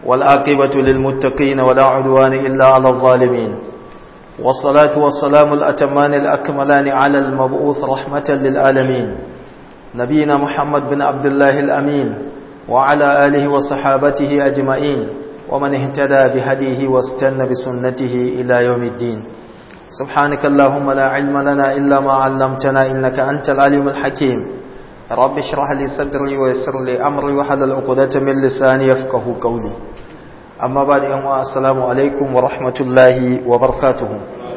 والآقبة للمتقين ولا عدوان إلا على الظالمين والصلاة والسلام الأتمان الأكملان على المبعوث رحمة للعالمين نبينا محمد بن عبد الله الأمين وعلى آله وصحابته أجمعين ومن اهتدى بهديه واستنى بسنته إلى يوم الدين سبحانك اللهم لا علم لنا إلا ما علمتنا إنك أنت العليم الحكيم رب اشرح لي صدري ويسر لي أمري وحلل عقدة من لساني يفقه قولي أما بعد يوم السلام عليكم ورحمة الله وبركاته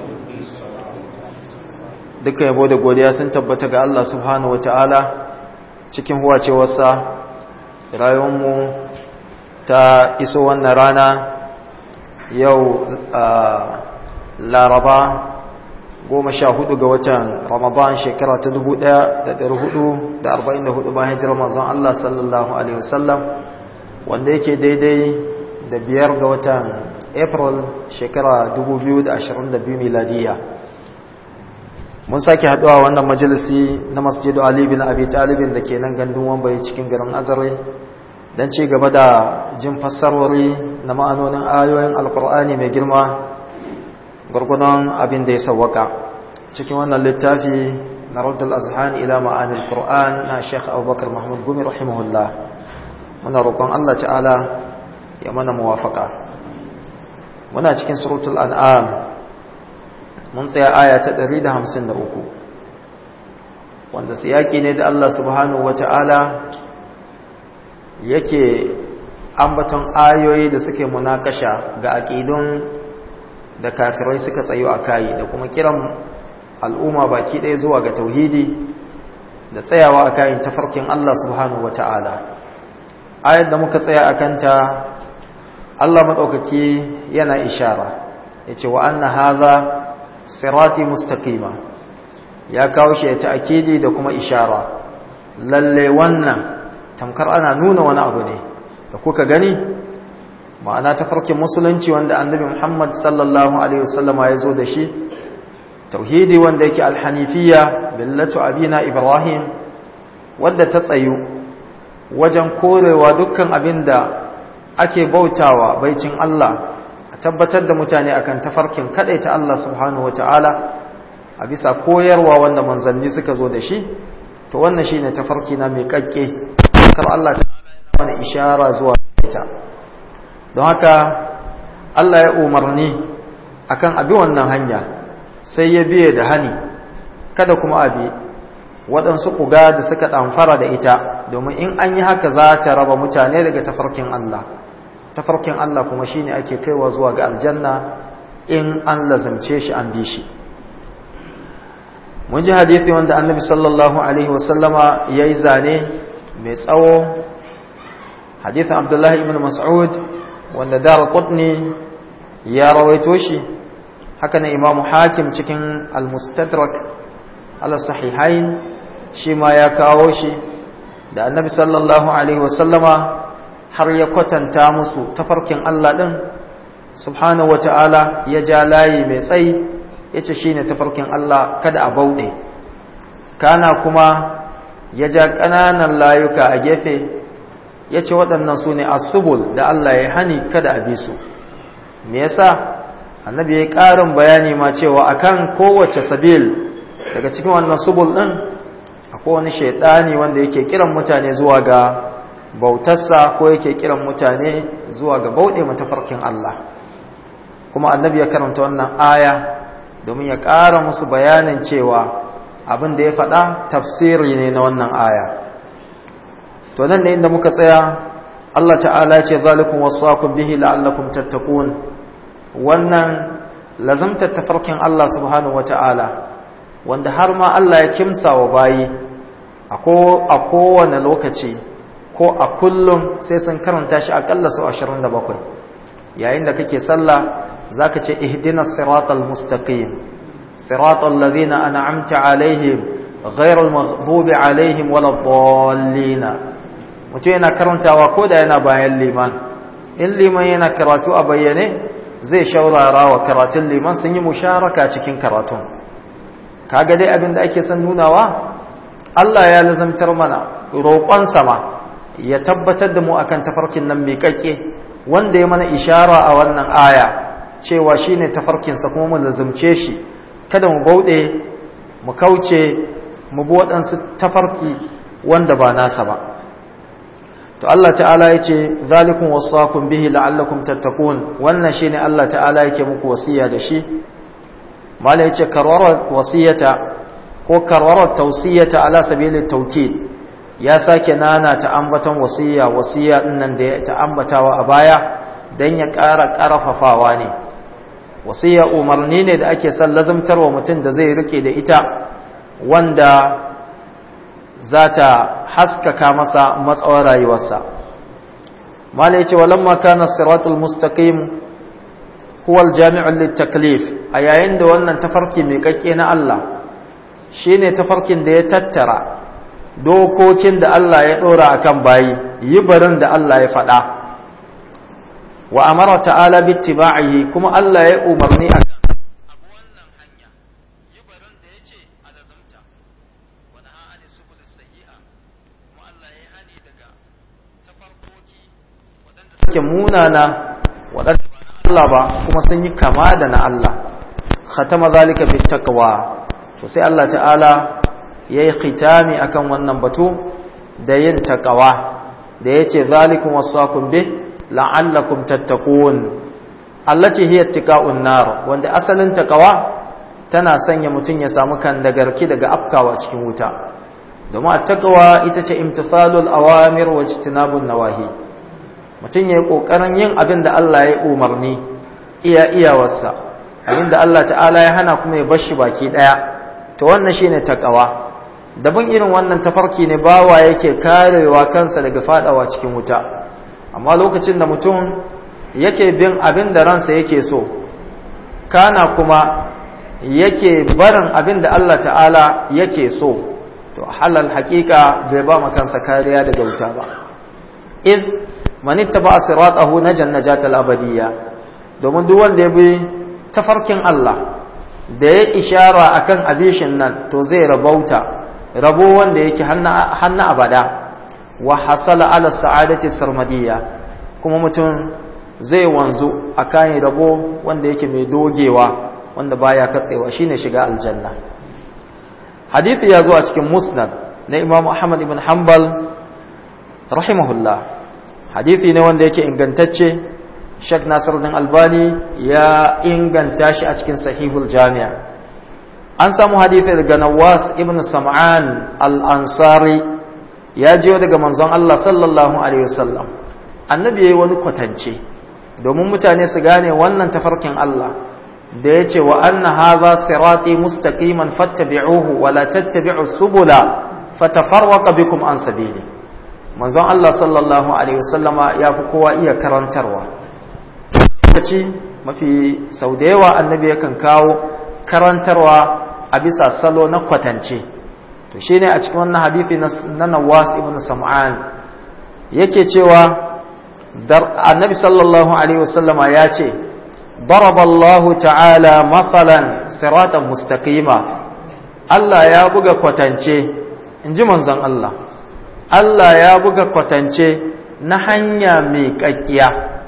duka yabo da godiya sun tabbata ga Allah subhanahu wataala cikin huwacewarsa rayuwarmu ta iso wannan rana yau laraba goma sha hudu ga watan ramadan shekara ta dubu daya da dari hudu da arba'in da hudu bayan hijirar manzon Allah sallallahu alaihi wasallam wanda yake daidai da biyar ga watan april shekara dubu biyu da ashirin da biyu miladiyya mun sake haduwa wannan majalisi na masjidu ali bin abi talibin da ke nan gandun wambaye cikin garin azare don ci gaba da jin fassarwari na ma'anonin ayoyin alkur'ani mai girma gwargwadon abin da ya sawwaka cikin wannan littafi na raddul azhan ila ma'anil qur'an na sheikh abubakar mahmud gumi rahimahullah muna roƙon allah ta'ala ya mana muwafaka muna cikin suratul an'am mun tsaya aya ta 153 wanda siyaki ne da Allah subhanahu wata'ala yake ambaton ayoyi da suke munakasha ga aqidun da kafirai suka tsayo a kai da kuma kiran al'umma baki ɗaya zuwa ga tauhidi da tsayawa a kayan tafarkin Allah subhanahu wata'ala ayar da muka tsaya a kanta Allah maɗaukaki yana ishara ya ce wa anna haza sirati mustaqima ya kawo shi ta akidi da kuma ishara lalle wannan tamkar ana nuna wani abu ne da kuka gani ma'ana ta farkin musulunci wanda annabi Muhammad sallallahu alaihi wasallama ya zo da shi tauhidi wanda yake alhanifiyya billatu abina ibrahim wanda ta tsayu wajen korewa dukkan abinda ake bautawa baicin Allah tabbatar da mutane akan tafarkin ta Allah subhanahu wata'ala a bisa koyarwa wanda manzanni suka zo da shi to wannan shine tafarki na mai kakke kar Allah ta mana ishara zuwa ita don haka Allah ya umarni akan abi wannan hanya sai ya biye da hani kada kuma abi waɗansu kuga da suka ɗamfara da ita domin in an yi haka za ta raba mutane daga tafarkin Allah tafarkin Allah kuma shine ake kaiwa zuwa ga aljanna in an lazamce shi an bi shi mun ji hadisi wanda annabi sallallahu alaihi wasallama yayi zane mai tsawo hadisin abdullahi ibn mas'ud wanda dar qutni ya rawaito shi haka ne imam hakim cikin al-mustadrak ala sahihain shi ma ya kawo shi da annabi sallallahu alaihi wasallama har ya kwatanta musu tafarkin Allah ɗin subhanahu wata'ala ya ja layi mai tsayi ya ce shi ne tafarkin Allah kada a bauɗe kana kuma ya ja ƙananan layuka a gefe ya ce waɗannan su ne asubul da Allah ya hani kada a bi su me yasa annabi ya ƙarin bayani ma cewa akan kowace sabil daga cikin wannan subul ɗin akwai wani shaidani wanda yake kiran mutane zuwa ga bautarsa ko yake kiran mutane zuwa ga bauɗe matafarkin Allah kuma annabi ya karanta wannan aya domin ya ƙara musu bayanin cewa abin da ya faɗa tafsiri ne na wannan aya to nan ne inda muka tsaya Allah ta'ala ya ce zalikum wasaqum bihi la'allakum tattaqun wannan lazamtar tafarkin Allah subhanahu wata'ala wanda har ma Allah ya kimsa wa bayi a kowane lokaci ko a kullum sai sun karanta shi akalla sau 27 yayin da kake sallah zaka ce ihdinas siratal mustaqim siratal ladina an'amta alaihim ghayril maghdubi alaihim waladdallin mutum yana karantawa ko da yana bayan liman in liman yana karatu a bayyane zai shaurara wa karatun liman sun yi musharaka cikin karatun kaga dai abin da ake son nunawa Allah ya lazamtar mana roƙon sama ya tabbatar da mu akan tafarkin nan mai kakke wanda ya mana ishara a wannan aya cewa shine tafarkinsa kuma mu lazumce shi kada mu bauɗe mu kauce mu bi waɗansu tafarki wanda ba nasa ba to Allah ta'ala ya ce zalikun wasakun bihi la'allakum tattakun wannan shine Allah ta'ala yake muku wasiya da shi mala yace karwarar wasiyata ko karwarar tausiyata ala sabilit tawkid ya sake nana ta ambatan wasiya wasiya dinnan da ya ta ambatawa a baya dan ya ƙara ƙarfafawa ne wasiya umarni ne da ake son lazumtarwa mutum da zai rike da ita wanda za ta haskaka masa matsawar rayuwarsa mala yace walamma kana siratul mustaqim huwa aljami'u litaklif a yayin da wannan tafarki mai kakke na Allah shine tafarkin da ya tattara dokokin da Allah ya dora akan bayi yi barin da Allah ya faɗa wa amara ta'ala bittiba'ihi kuma Allah ya umarni a suke munana waɗanda Allah ba kuma sun yi kama da na Allah khatama zalika bit taqwa to sai Allah ta'ala yayi khitami akan wannan batu da yin taqwa da yace zalikum wasaqum bih la'allakum tattaqun allati hiya ittiqa'un nar wanda asalin taqwa tana sanya mutun ya samu kan dagarki daga afkawa cikin wuta domin at-taqwa ita ce imtithalul awamir wa ijtinabun nawahi mutum ya yi ƙoƙarin yin abin da Allah ya umarni iya iyawarsa abin da Allah ta'ala ya hana kuma ya bashi baki ɗaya to wannan shine takawa daban irin wannan tafarki ne bawa yake karewa kansa daga fadawa cikin wuta amma lokacin da mutum yake bin abin da ransa yake so kana kuma yake barin abin da Allah ta'ala yake so to halal haƙiƙa bai ba kansa kariya daga wuta ba in man ittaba siratahu najan najatal abadiyya domin duk wanda ya bi tafarkin Allah da ya ishara akan abishin nan to zai rabauta rabo wanda yake hannu abada wa hasala ala sa'adati sarmadiyya kuma mutum zai wanzu akan rabo wanda yake mai dogewa wanda baya katsewa shine shiga aljanna hadisi ya zo a cikin musnad na Imam Ahmad ibn Hanbal rahimahullah hadithi ne wanda yake ingantacce Sheikh Nasiruddin Albani ya inganta shi a cikin Sahihul Jami' an samu hadithi daga Nawas ibn Sam'an al-Ansari ya jiyo daga manzon Allah sallallahu alaihi wasallam annabi yayi wani kwatance domin mutane su gane wannan tafarkin Allah da yace wa anna hadha sirati mustaqiman fattabi'uhu wa la tattabi'us subula fatafarraqa bikum an sabili manzon Allah sallallahu Alaihi wasallama ya fi kowa iya karantarwa lokaci mafi sau da yawa annabi yakan kawo karantarwa a bisa salo na kwatance to shi ne a cikin wannan hadithi na nawas ibn sam'an yake cewa annabi sallallahu Alaihi wasallama ya ce daraballahu ta'ala matsalan siratan mustaqima Allah ya buga kwatance in ji manzon Allah Allah ya buga kwatance na hanya mai ƙaƙƙiya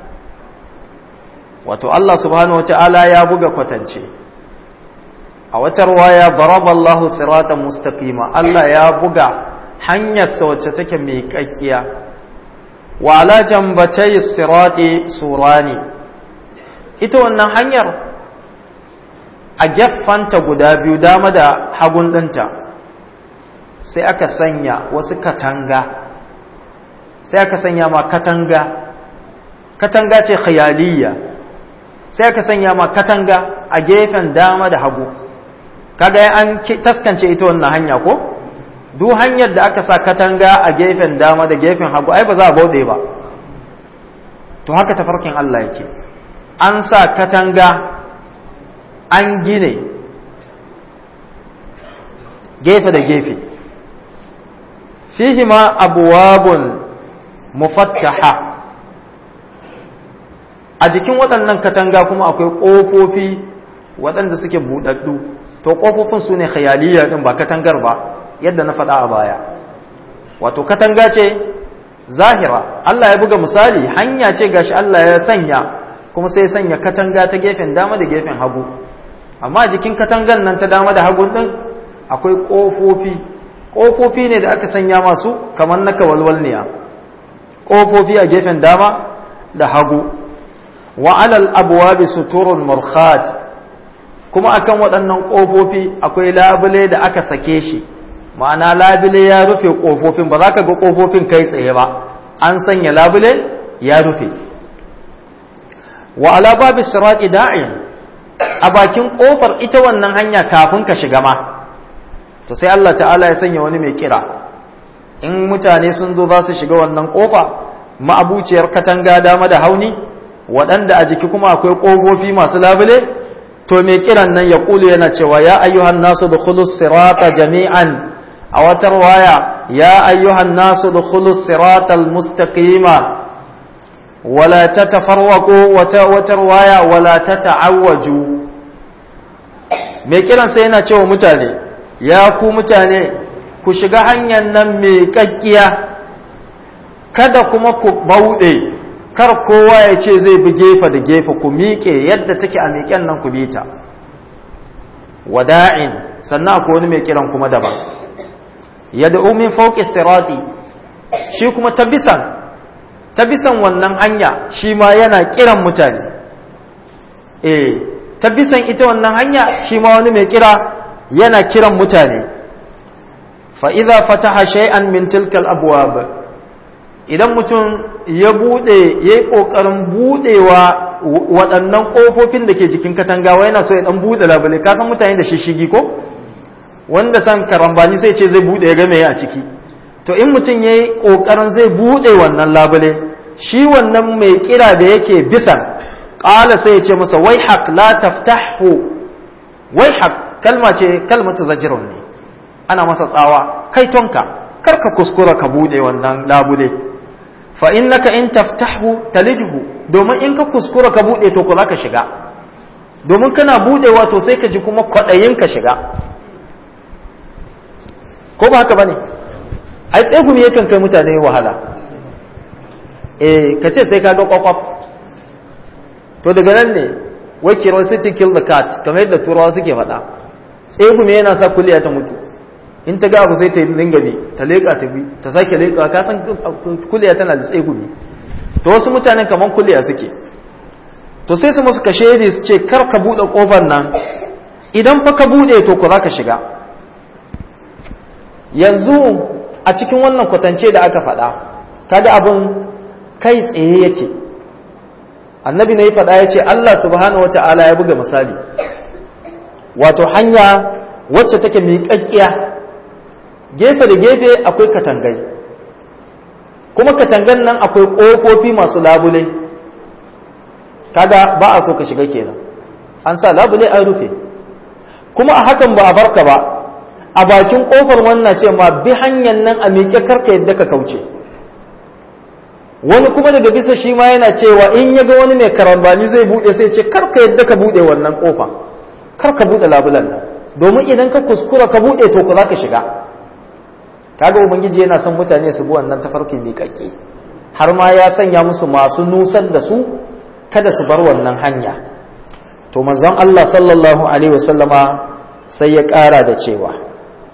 wato Allah subhanahu wata'ala ya buga kwatance a wata ruwaya baraballahu siratan mustaqima Allah ya buga hanyar sa wacce take mai ƙaƙƙiya wa ala jambatai sirati surani ita wannan hanyar a gefanta guda biyu dama da hagun ɗinta sai aka sanya wasu katanga sai aka sanya ma katanga katanga ce khayaliya sai aka sanya ma katanga a gefen dama da hagu kaga an taskance ita wannan hanya ko duk hanyar da aka sa katanga a gefen dama da gefen hagu ai ba za a bauɗe ba to haka tafarkin Allah yake an sa katanga an gine gefe da gefe fihima abuwabun mufattaha a jikin waɗannan katanga kuma akwai ƙofofi waɗanda suke buɗaɗɗu to ƙofofin su ne khayaliya ɗin ba katangar ba yadda na faɗa a baya wato katanga ce zahira Allah ya buga misali hanya ce gashi Allah ya sanya kuma sai ya sanya katanga ta gefen dama da gefen hagu amma jikin katangan nan ta dama da hagu din akwai kofofi kofofi ne da aka sanya masu kamar na kawalwalniya kofofi a gefen dama da hagu wa alal abwabi suturun murkhat kuma akan waɗannan kofofi akwai labule da aka sake shi ma'ana labule ya rufe kofofin ba za ka ga kofofin kai tsaye ba an sanya labule ya rufe wa ala babi sirati da'in a bakin kofar ita wannan hanya kafin ka shiga ma to sai Allah ta'ala ya sanya wani mai kira in mutane sun zo za su shiga wannan kofa ma'abuciyar katanga dama da hauni waɗanda a jiki kuma akwai ƙofofi masu labule to mai kiran nan ya ƙulu yana cewa ya ayyuhan nasu da sirata jami'an a wata waya ya ayyuhan nasu da sirata mustaqima wala ta tafarwaƙo wata wata waya wala ta ta'awwaju mai kiran sai yana cewa mutane ya ku mutane ku shiga hanyar nan mai kakkiya kada kuma ku bauɗe kar kowa ya ce zai bi gefe da gefe ku miƙe yadda take a miƙen nan ku bi ta wada'in sannan akwai wani mai kiran kuma daban yadda umin fauƙi sirati shi kuma ta bisan ta bisan wannan hanya shi ma yana kiran mutane eh ta bisan ita wannan hanya shi ma wani mai kira yana kiran mutane fa'iza fataha shay'an min tilkal abuwa idan mutum ya buɗe ya yi ƙoƙarin buɗewa waɗannan ƙofofin da ke jikin katangawa yana so ya ɗan buɗe labule ka san mutane da shishigi ko wanda san karambani sai ce zai buɗe ya game a ciki to in mutum ya yi ƙoƙarin zai buɗe wannan labule shi wannan mai kira da yake bisan ƙala sai ya ce masa wai haƙ la taftahu wai haƙ kalma ce kalmatu zajirun ne ana masa tsawa kai tonka kar ka kuskura ka bude wannan labule fa innaka in taftahu talijhu domin in ka kuskura ka bude to ko ka shiga domin kana budewa to sai ka ji kuma kwadayin ka shiga ko ba haka bane ai tsegumi yakan kai mutane wahala eh ka ce sai ka ga kwakwaf to daga nan ne wai curiosity kill the cat kamar yadda turawa suke faɗa tsegumi yana sa kuliya ta mutu in ta ga abu sai ta yi dinga bi ta leƙa ta bi ta sake leƙa ka san kuliya tana da tsegumi to wasu mutanen kamar kuliya suke to sai su musu kashe su ce kar ka buɗe ƙofar nan idan fa ka buɗe to ku za ka shiga yanzu a cikin wannan kwatance da aka faɗa kaga abin kai tsaye yake annabi ne ya faɗa ya ce Allah subhanahu wata'ala ya buga misali wato hanya wacce take miƙaƙƙiya gefe da gefe akwai katangai kuma katangan nan akwai ƙofofi masu labule kaga ba a so ka shiga kenan an sa labule an rufe kuma a hakan ba a barka ba a bakin ƙofar wannan ce ma bi hanyar nan a miƙe karka yadda ka kauce wani kuma daga bisa shi ma yana cewa in ya ga wani mai karambani zai buɗe sai ce karka yadda ka buɗe wannan ƙofa karka buɗe labulan nan domin idan ka kuskura ka buɗe to ku za ka shiga kaga ubangiji yana son mutane su bi wannan tafarkin miƙaƙƙe har ma ya sanya musu masu nusar da su kada su bar wannan hanya to manzon Allah sallallahu alaihi wasallama sai ya ƙara da cewa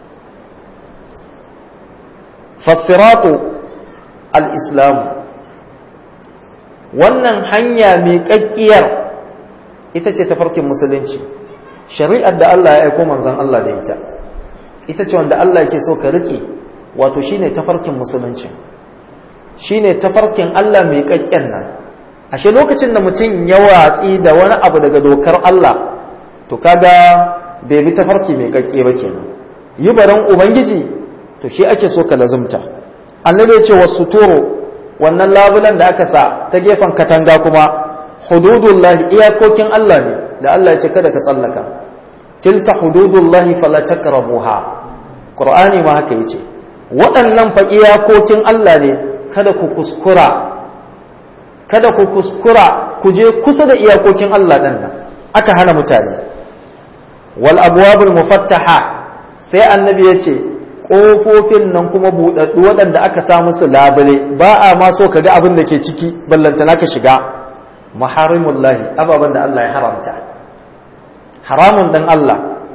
fassiratu al-islam wannan hanya miƙaƙƙiyar ita ce tafarkin musulunci shari'ar da Allah ya aiko manzon Allah da ita ita ce wanda Allah yake so ka riƙe wato shine tafarkin musulunci shine tafarkin Allah mai kakken nan ashe lokacin da mutum ya watsi da wani abu daga dokar Allah to kaga bai bi tafarki mai kakke ba kenan yi baran ubangiji to shi ake so ka lazumta annabi ya ce wasu turo wannan labulan da aka sa ta gefen katanga kuma hududullahi iyakokin Allah ne da Allah ya ce kada ka tsallaka tilka hududullahi fala takrabuha qur'ani ma haka yace waɗannan fa iyakokin Allah ne kada ku kuskura kada ku kuskura ku je kusa da iyakokin Allah ɗin nan aka hana mutane wal abwabul mufattaha sai annabi ya ce ƙofofin nan kuma buɗaɗɗu waɗanda aka sa musu labule ba a ma so ka ga abin da ke ciki ballantana ka shiga maharimullahi ababen da Allah ya haramta haramun ɗan Allah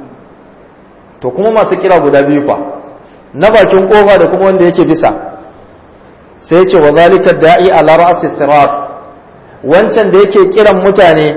to kuma masu kira guda biyu fa na bakin ƙofa da kuma wanda yake bisa sai ce wa zalika da'i ala ra'si sirat wancan da yake kiran mutane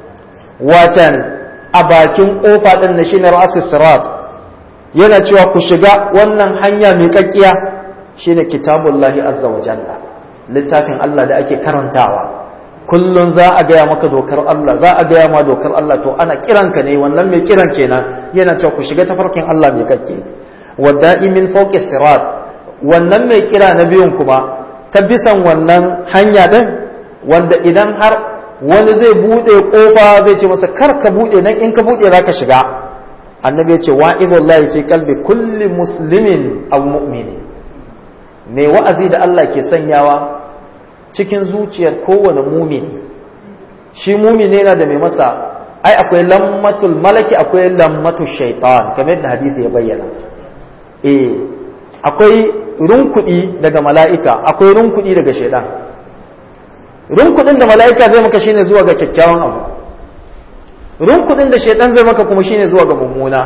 watan a bakin ƙofa ɗin na shine ra'si sirat yana cewa ku shiga wannan hanya mai kakkiya shine kitabullahi azza wa jalla littafin Allah da ake karantawa kullun za a gaya maka dokar Allah za a gaya ma dokar Allah to ana kiranka ne wannan mai kiran kenan yana cewa ku shiga tafarkin Allah mai kakke wada'i min fawqi sirat wannan mai kira na biyun kuma ta bisan wannan hanya din wanda idan har wani zai bude kofa zai ce masa kar ka bude nan in ka bude zaka shiga annabi ya ce wa'izullahi fi kalbi kulli muslimin aw mu'mini mai wa'azi da Allah ke sanyawa cikin zuciyar kowane mumini shi mumini yana da mai masa ai akwai lammatul malaki akwai lammatul shaitan kamar yadda hadisi ya bayyana eh akwai runkudi daga mala'ika akwai runkudi daga shaitan runkudin da mala'ika zai maka shine zuwa ga kyakkyawan abu runkudin da shaitan zai maka kuma shine zuwa ga mummuna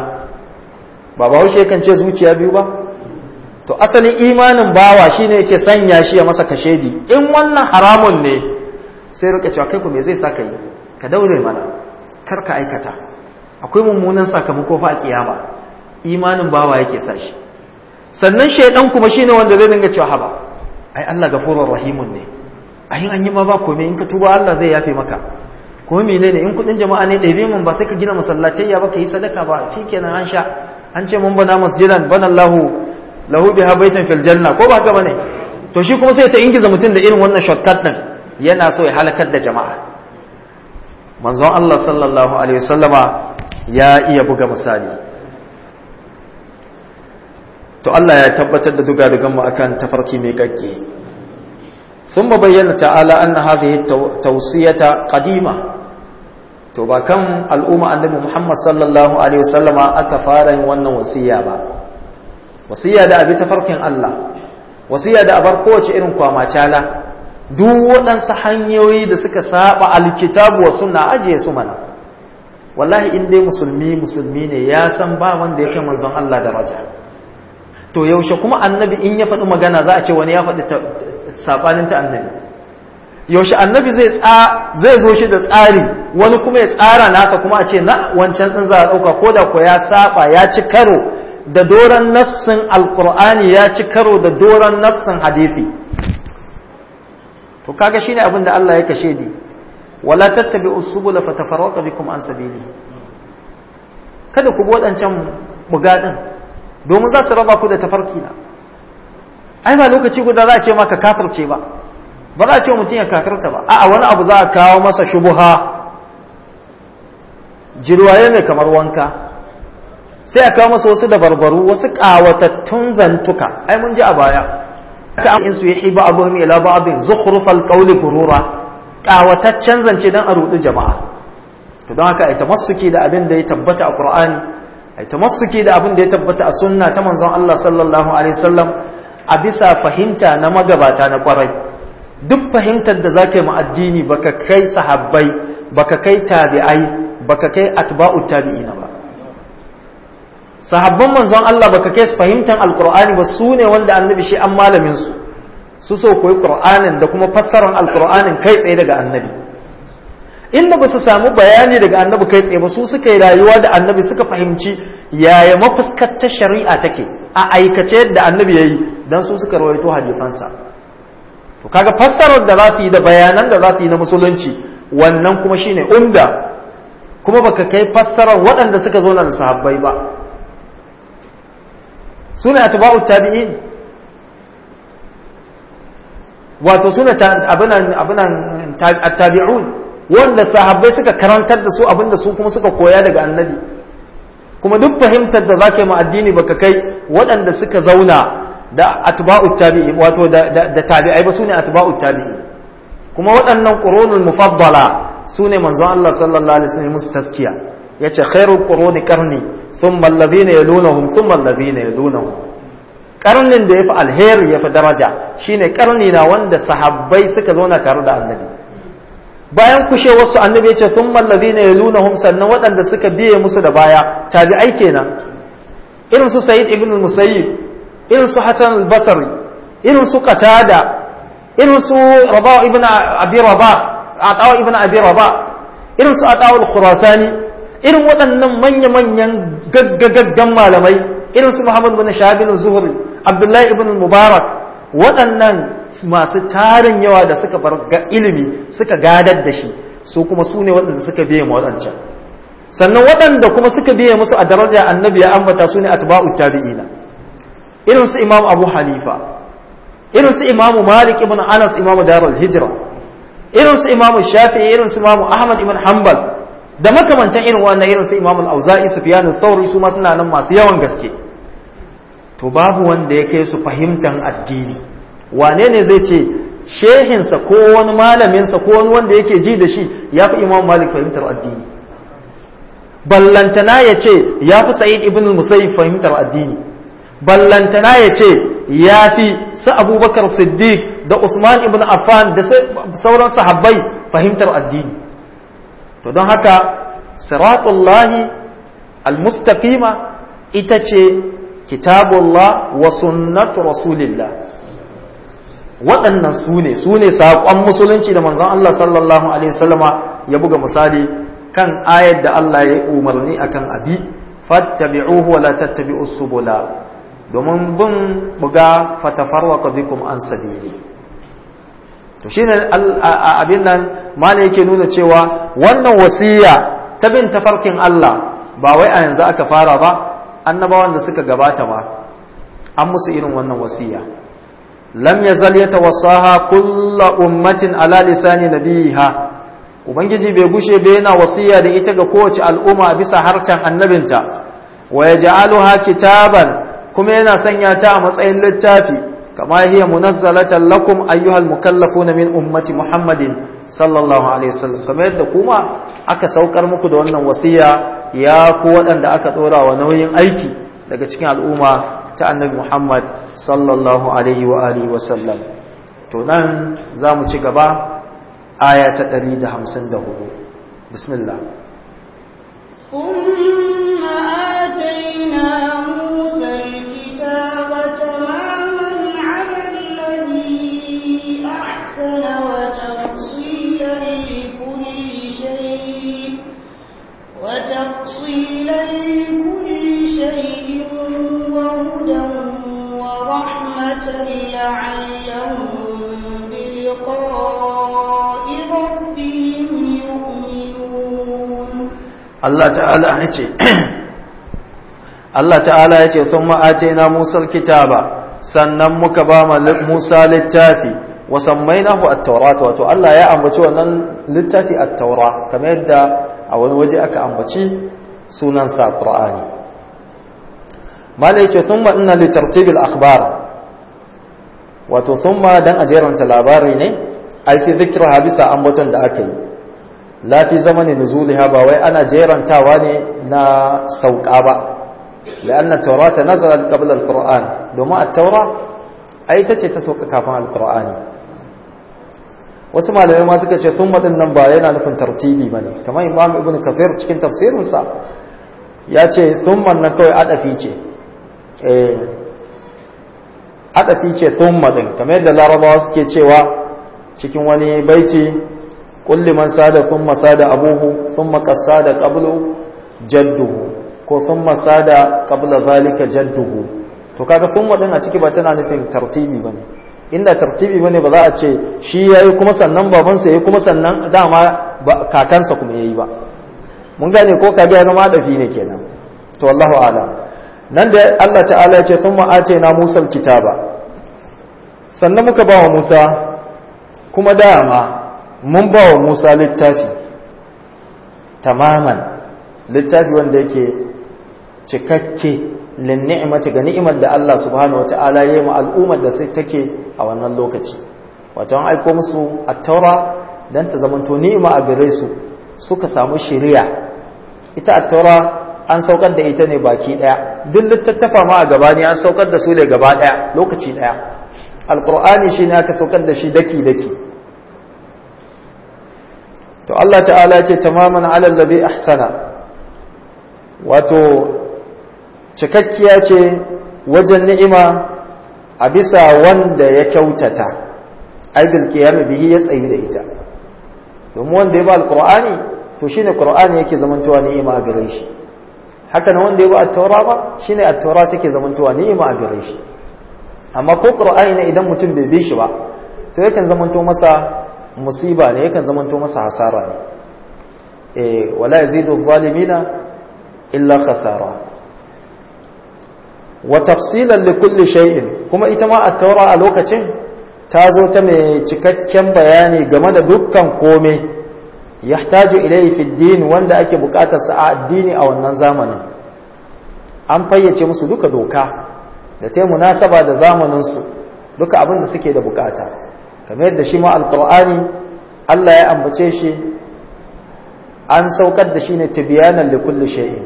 ba ba haushe kan ce zuciya biyu ba to asalin imanin bawa shine yake sanya shi ya masa kashedi in wannan haramun ne sai rika cewa kai ku me zai saka yi ka daure mana kar ka aikata akwai mummunan sakamako fa a kiyama imanin bawa yake sa shi sannan shaidan kuma shine wanda zai dinga cewa haba ai Allah gafurur rahimun ne ai an yi ma ba komai in ka tuba Allah zai yafe maka ko menene in kudin jama'a ne ɗabe mun ba sai ka gina masallatai ya baka yi sadaka ba shikenan an sha an ce mun bana masjidan bana Allahu lahu biha baitan fil janna ko ba haka bane to shi kuma sai ta ingiza mutum da irin wannan shortcut din yana so ya halakar da jama'a manzon Allah sallallahu alaihi wasallama ya iya buga misali to Allah ya tabbatar da duga dugan mu akan tafarki mai kakke ثم بين تعالى أن هذه التوصية قديمة to ba kan al'umma annabi Muhammad sallallahu alaihi wasallama aka fara yin wannan wasiya ba wasiya da abi tafarkin Allah wasiya da abar kowace irin kwamacala duk waɗansu hanyoyi da suka saba alkitabu wa sunna ajiye su mana wallahi in dai musulmi musulmi ne ya san ba wanda ya kai manzon Allah daraja to yaushe kuma annabi in ya faɗi magana za a ce wani ya faɗi sabanin ta annabi yaushe annabi zai zai zo shi da tsari wani kuma ya tsara nasa kuma a ce na wancan din za a ɗauka ko da ko ya saba ya ci karo da doron nassin alkur'ani ya ci karo da doron nassin hadisi to kaga shine abin da Allah ya kashe di wala tattabi usubula fatafarraqa bikum an sabili kada ku bi wadancan bugadin domin za su raba ku da tafarki na ai ba lokaci guda za a ce maka kafirce ba ba za a ce mutum ya kafirta ba a'a wani abu za a kawo masa shubuha jirwaye ne kamar wanka sai a kawo masa wasu dabarbaru wasu ƙawatattun zantuka ai mun ji a baya ka in su yi ba abu ila ba'din zukhrufal qawli gurura ƙawataccen zance dan a rudu jama'a to don haka ai tamassuki da abin da ya tabbata a Qur'ani ai tamassuki da abin da ya tabbata a sunna ta manzon Allah sallallahu alaihi wasallam a bisa fahimta na magabata na kwarai duk fahimtar da zaka yi mu addini baka kai sahabbai baka kai tabi'ai baka kai atba'u tabi'ina ba sahabban manzon Allah baka kai su fahimtar alqur'ani ba su ne wanda annabi shi an malamin su su so koyi qur'anin da kuma fassarar alqur'anin kai tsaye daga annabi inda ba su samu bayani daga annabi kai tsaye ba su suka yi rayuwa da annabi suka fahimci yaya mafuskar ta shari'a take a aikace yadda annabi yayi dan su suka rawaito hadisansa to kaga fassarar da za su yi da bayanan da za su yi na musulunci wannan kuma shine umda kuma baka kai fassarar waɗanda suka zo da sahabbai ba sune atba'u tabi'in wato sune abinan abinan tabi'un wanda sahabbai suka karantar da su abinda su kuma suka koya daga annabi kuma duk fahimtar da zaka yi ma addini baka kai waɗanda suka zauna da atba'u tabi'i wato da tabi'ai ba sune atba'u tabi'i kuma waɗannan qurunul mufaddala sune manzon Allah sallallahu alaihi wasallam musu taskiya yace khairul quruni qarni thumma alladhina yalunhum thumma alladhina yalunhum karnin da yafi alheri yafi daraja shine karni na wanda sahabbai suka zauna tare da annabi bayan kushe wasu annabi ya ce thumma alladhina yalunahum sannan waɗanda suka biye musu da baya tabi'ai kenan irin su Sayyid ibn al-Musayyib irin su Hasan al-Basri irin su Qatada irin su Rabah ibn Abi Rabah Atawa ibn Abi Rabah irin su Atawa al-Khurasani irin waɗannan manya-manyan gaggagaggan malamai irin su Muhammad ibn Shahab al-Zuhri Abdullahi ibn al-Mubarak waɗannan masu tarin yawa da suka bar ilimi suka gadar da shi su kuma su ne waɗanda suka biye ma waɗancan sannan waɗanda kuma suka biye musu a daraja annabi ya ambata su ne atba'u tabi'ina irin su imam abu hanifa irin su imam malik ibn anas imam darul hijra irin su imam shafi'i irin su imam ahmad ibn hanbal da makamantan irin wannan irin su imam al-auza'i sufyan al-thawri su ma suna nan masu yawan gaske to babu wanda ya kai su fahimtan addini wane ne zai ce shehinsa ko wani malaminsa ko wani wanda yake ji da shi ya fi imam malik fahimtar addini ballantana ya ce ya fi sa'id ibn musayyib fahimtar addini ballantana ya ce ya fi su abubakar siddiq da usman ibn affan da sauran sahabbai fahimtar addini to don haka siratullahi almustaqima ita ce kitabullah wa sunnatu rasulillah waɗannan su ne su ne saƙon musulunci da manzon Allah sallallahu alaihi wasallama ya buga misali kan ayar da Allah ya umarni akan abi fattabi'uhu wa la tattabi'us subula domin bin buga fatafarraqa bikum an sabili to shine abin nan malai yake nuna cewa wannan wasiya ta bin tafarkin Allah ba wai a yanzu aka fara ba annabawan da suka gabata ma an musu irin wannan wasiya lam yazal yatawassaha kullu ummatin ala lisani nabiha ubangiji bai gushe bai yana wasiya da ita ga kowace al'umma bisa harcen annabinta wa yaj'aluha kitaban kuma yana sanya ta a matsayin littafi kama hiya munazzalatan lakum ayyuhal mukallafuna min ummati muhammadin sallallahu alaihi wasallam kamar yadda kuma aka saukar muku da wannan wasiya ya ku waɗanda aka ɗora wa nauyin aiki daga cikin al'umma ta annabi muhammad sallallahu alaihi wa alihi wasallam to nan za mu ci gaba aya ta 154 bismillah ثم آتينا موسى الكتاب تماما على الذي أحسن وتفصيلا لكل شيء وتفصيلا لكل شيء وهدى ورحمة لعلهم بلقاء ربهم يؤمنون Allah ta'ala ya ce Allah ta'ala ya ce sun ma'ace na musar kitaba sannan muka ba ma Musa littafi wa sammainahu at-taurat wato Allah ya ambaci wannan littafi at-taura kamar yadda a wani waje aka ambaci sunan sa Qur'ani malai ce thumma inna li tartibil akhbar wato thumma dan ajeranta labari ne ai fi dhikraha bisa ambaton da aka yi la fi zamanin nuzuliha ba wai ana jerantawa ne na sauka ba la'anna taurata nazalat qabla al-qur'an domin at-taura ai tace ta sauka kafin al-qur'ani wasu malamai ma suka ce thumma din nan ba yana nufin tartibi bane kamar imam ibnu kathir cikin tafsirin sa ya ce thumma nan kawai adafi ce eh adafi ce thumma din kamar yadda larabawa suke cewa cikin wani baiti قل لمن ساد ثم ساد أبوه ثم قد ساد قبله جده ko ثم ساد قبل ذلك جده to kaga thumma din a ciki ba tana nufin tartibi bane inda tartibi bane ba za a ce shi yayi kuma sannan babansa yayi kuma sannan dama kakansa kuma yayi ba mun gane ko kaga ya zama dafi ne kenan to wallahu alam nan da Allah ta'ala ya ce thumma atayna Musa kitaba sannan muka ba wa Musa kuma dama mun ba wa Musa littafi tamaman littafi wanda yake cikakke lin ni'mati ga ni'imar da Allah subhanahu wata'ala ya yi ma al'ummar da sai take a wannan lokaci wato an aiko musu at-taura dan ta zamanto ni'ima a gare su suka samu shari'a ita at-taura an saukar da ita ne baki daya duk littattafa ma a gaba ne an saukar da su ne gaba daya lokaci daya alqur'ani shine aka saukar da shi daki daki to Allah ta'ala ya ce tamaman ala alladhi ahsana wato cikakkiya ce wajen ni'ima a bisa wanda ya kyautata ai bil qiyam bihi ya tsayi da ita domin wanda ya ba alqur'ani to shine qur'ani yake zamantowa ni'ima a gare shi haka nan wanda ya ba at-taura ba shine at-taura take zamantowa ni'ima a gare shi amma ko qur'ani ne idan mutum bai bi shi ba to yakan zamanto masa musiba ne yakan zamanto masa hasara ne eh wala yazidu adh-dhalimina illa khasara wa tafsilan li kulli shay'in kuma ita ma at-taura a lokacin ta zo ta mai cikakken bayani game da dukkan komai yahtaju ilayhi fi din wanda ake bukatar sa a addini a wannan zamanin an fayyace musu duka doka da ta munasaba da zamanin su duka abin da suke da bukata kamar yadda shi ma alqur'ani Allah ya ambace shi an saukar da shi ne tibyanan li kulli shay'in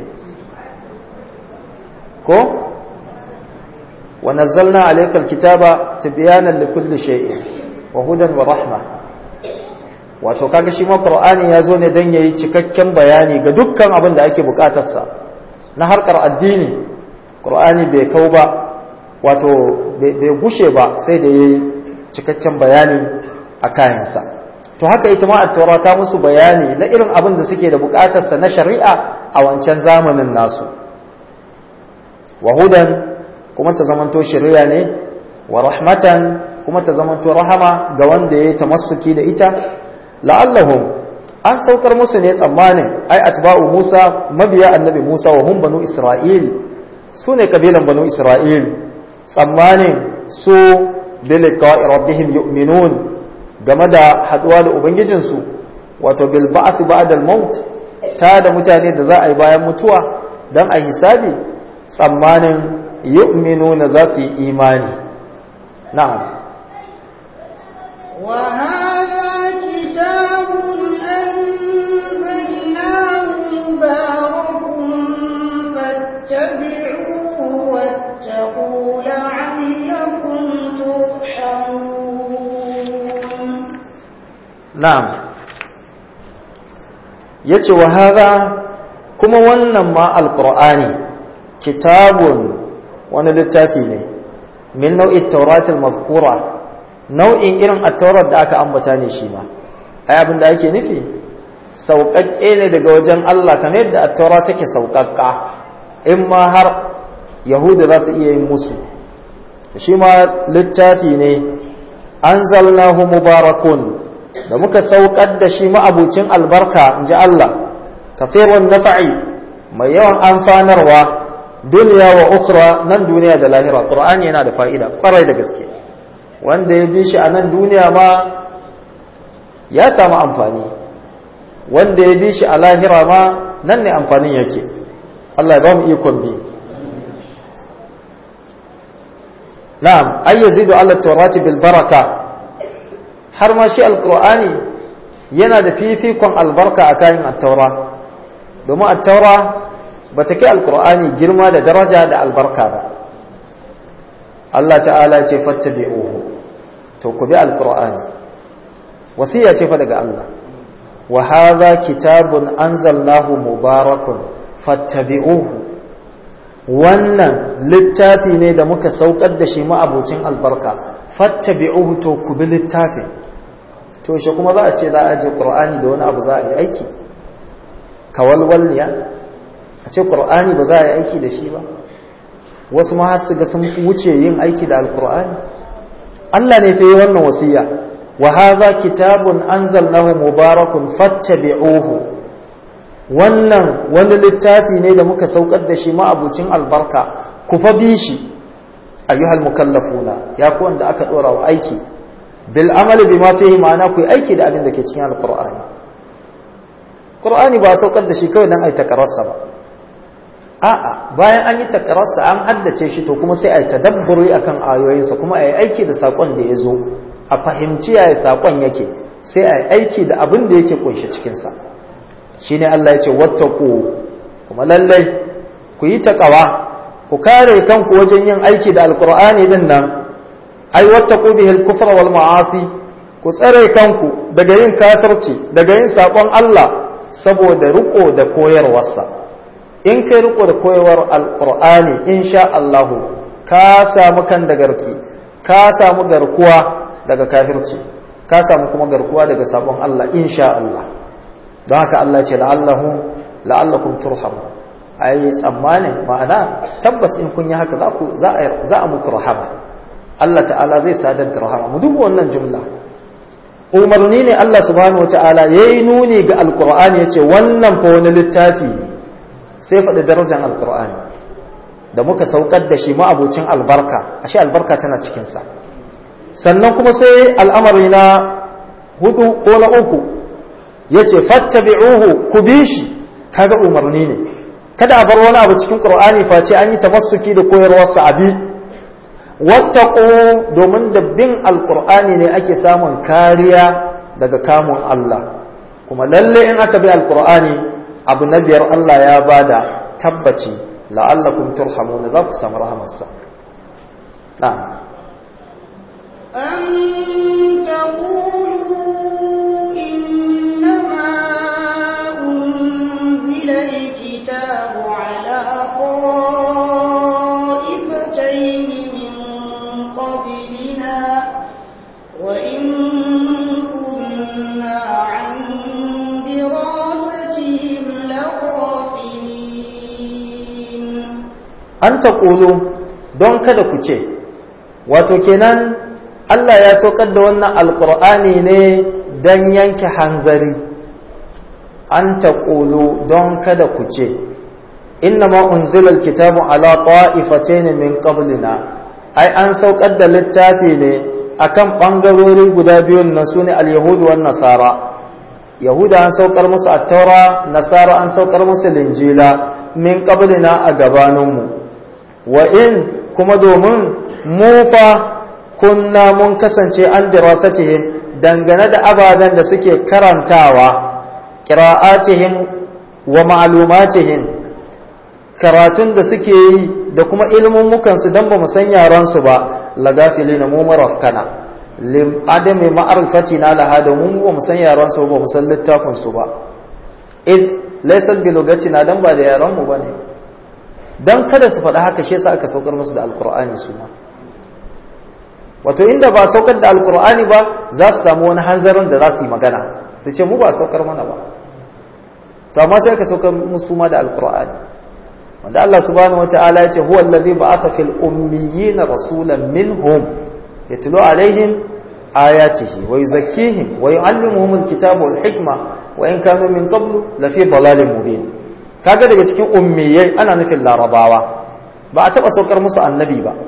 ko wa nazzalna alayka alkitaba tibyanan li kulli shay'in wa hudan wa rahma wato kaga shi ma qur'ani ya zo ne dan yayi cikakken bayani ga dukkan abin da ake bukatar sa na harkar addini qur'ani bai kau ba wato bai gushe ba sai da yayi cikakken bayani a kayansa to haka ita ma at-taura ta musu bayani na irin abin da suke da bukatar sa na shari'a a wancan zamanin nasu wa hudan kuma ta zamanto shari'a ne wa rahmatan kuma ta zamanto rahama ga wanda ya tamassuki da ita la'allahum an saukar musu ne tsammanin ai atba'u Musa mabiya annabi Musa wa hum banu Isra'il su ne kabilan banu Isra'il tsammanin su bi liqa'i rabbihim yu'minun game da haduwa da ubangijinsu wato bil ba'th ba'da al maut ta da mutane da za a yi bayan mutuwa dan a hisabi tsammanin yu'minuna za su yi imani na'am وهذا كتاب أنزلناه مبارك فاتبعوه واتقوا لعلكم ترحمون na'am yace wa hadha kuma wannan ma alqur'ani kitabun wani littafi ne min nau'i tawrat al-mazkura nau'in irin at-taurat da aka ambata ne shi ma ai abin da ake nufi sauƙaƙƙe ne daga wajen Allah kamar yadda at-taurat take sauƙaƙƙa in ma har yahuda za su iya yin musu shi ma littafi ne anzalnahu mubarakun da muka saukar da shi ma'abucin albarka in ji Allah kafirun nafa'i mai yawan amfanarwa duniya wa ukhra nan duniya da lahira qur'ani yana da fa'ida kwarai da gaske wanda ya bi shi a nan duniya ma ya samu amfani wanda ya bi shi a lahira ma nan ne amfanin yake Allah ya ba mu ikon bi na'am ay yazidu ala tawrati bil baraka har ma shi alqur'ani yana da fifikon albarka a kayan at-taura domin at-taura bata kai alqur'ani girma da daraja da albarka ba Allah ta'ala ce fattabi'uhu to ku bi alqur'ani wasiya ce fa daga Allah wa hadha kitabun anzalnahu mubarakun fattabi'uhu wannan littafi ne da muka saukar da shi ma'abucin albarka fattabi'uhu to ku bi littafin to shi kuma za a ce za a je qur'ani da wani abu za a yi aiki kawalwalniya a ce qur'ani ba za a yi aiki da shi ba wasu ma har su ga sun wuce yin aiki da alqur'ani Allah ne fa yi wannan wasiya wa hadha kitabun anzalnahu mubarakun fattabi'uhu wannan wani littafi ne da muka saukar da shi ma'abucin albarka ku fa bi shi ayyuhal mukallafuna ya ku wanda aka dora wa aiki bil amali bima fihi ma'ana ku aiki da abin da ke cikin alqur'ani qur'ani ba saukar da shi kawai dan ai takararsa ba a'a bayan an yi takararsa an haddace shi to kuma sai ai tadabburi akan ayoyinsa kuma ai aiki da sakon da ya zo a fahimci yaya sakon yake sai ai aiki da abin da yake kunshe cikin sa shine Allah ya ce wattaqu kuma lallai ku yi taqwa ku kare kanku wajen yin aiki da alqur'ani din nan ai wattaqu bihi al-kufra wal ma'asi ku tsare kanku daga yin kafirci daga yin sakon Allah saboda riko da koyarwarsa in kai riko da koyarwar alqur'ani insha Allah ka samu kan da garki ka samu garkuwa daga kafirci ka samu kuma garkuwa daga sabon Allah insha Allah don haka Allah ce la'allahu la'allakum turhamu ai tsammanin ma'ana tabbas in kun yi haka za ku za a za a muku rahama Allah ta'ala zai sadar da rahama mu duba wannan jumla umarni ne Allah subhanahu wata'ala yayi nuni ga alqur'ani yace wannan fa wani littafi ne sai faɗi darajar alqur'ani da muka saukar da shi ma'abucin albarka ashe albarka tana cikin sa sannan kuma sai al'amari na hudu ko na uku ya ce fattabi'uhu ku bi shi kaga umarni ne kada a bar wani abu cikin qur'ani face an yi tamassuki da koyarwarsa abi wattaqu domin da bin alqur'ani ne ake samun kariya daga kamun Allah kuma lalle in aka bi alqur'ani abu na biyar Allah ya bada tabbaci la'allakum turhamuna za ku samu rahamarsa na'am أن تقولوا إنما أنزل الكتاب على طائفتين من قبلنا وإن كنا عن دراستهم لغافلين an taƙulu don kada ku ce wato kenan Allah ya saukar da wannan alkur'ani ne don yanke hanzari an taƙulu don kada ku ce inna ma unzila alkitabu ala ta'ifatayn min qablina ai an saukar da littafi ne akan bangarori guda biyun na sune al-yahud wan nasara yahuda an saukar musu at-taura nasara an saukar musu linjila min qablina a gabaninmu wa in kuma domin mu fa kunna mun kasance an dirasatihim dangane da ababen da suke karantawa qira'atihim wa ma'lumatihim karatun da suke yi da kuma ilmin mukansu dan ba mu san yaran su ba lagafilina mu marafkana lim adami ma'rifatina laha da mu ba mu san yaran su ba mu san littafin su ba id laysa bi lugatina dan ba da yaran mu bane dan kada su faɗa haka shi yasa aka saukar musu da alqur'ani su ma wato inda ba saukar da alqur'ani ba za su samu wani hanzarin da za su yi magana su ce mu ba saukar mana ba to amma sai aka saukar musu ma da alqur'ani wanda Allah subhanahu wataala ya ce huwa allazi ba'atha fil ummiyina rasulan minhum yatlu alaihim ayatihi wa yuzakkihim wa yu'allimuhum alkitaba wal hikma wa in kanu min qablu lafi dalalin mubin kaga daga cikin ummiyai ana nufin larabawa ba a taba saukar musu annabi ba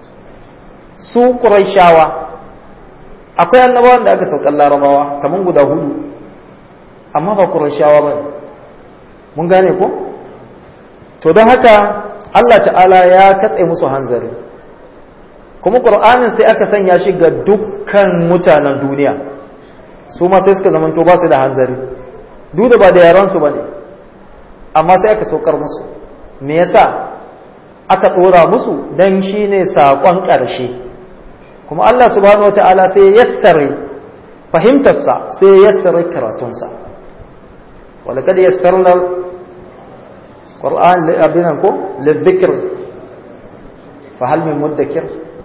su quraishawa akwai annabawan da aka saukar larabawa kaman guda hudu amma ba quraishawa ba mun gane ko to don haka Allah ta'ala ya katse musu hanzari kuma qur'anin sai aka sanya shi ga dukkan mutanen duniya su ma sai suka zamanto ba su da hanzari duk da ba da yaransu ba ne amma sai aka saukar musu me yasa aka ɗora musu don shi ne saƙon ƙarshe kuma Allah subhanahu wa ta'ala sai ya yassare fahimtarsa sai ya yassare karatunsa wala kada yassarna Qur'an abinan ko lidhikr fa hal min mudakkir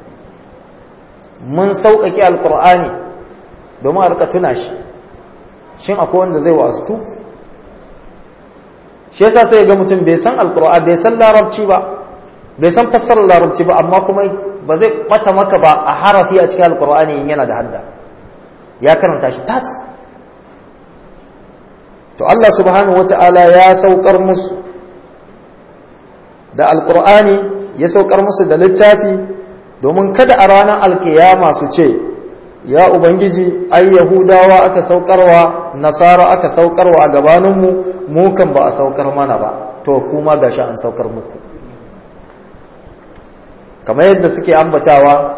mun sauƙaƙe alqur'ani domin a rika tuna shi shin akwai wanda zai wasu shi yasa sai ga mutum bai san alqur'ani bai san larabci ba bai san fassarar larabci ba amma kuma ba zai bata maka ba a harafi a cikin alqur'ani in yana da hadda ya karanta shi tas to Allah subhanahu wata'ala ya saukar musu da alqur'ani ya saukar musu da littafi domin kada a ranar alkiyama su ce ya ubangiji ai yahudawa aka saukarwa nasara aka saukarwa a gabaninmu mu kan ba a saukar mana ba to kuma gashi an saukar muku kamar yadda suke ambatawa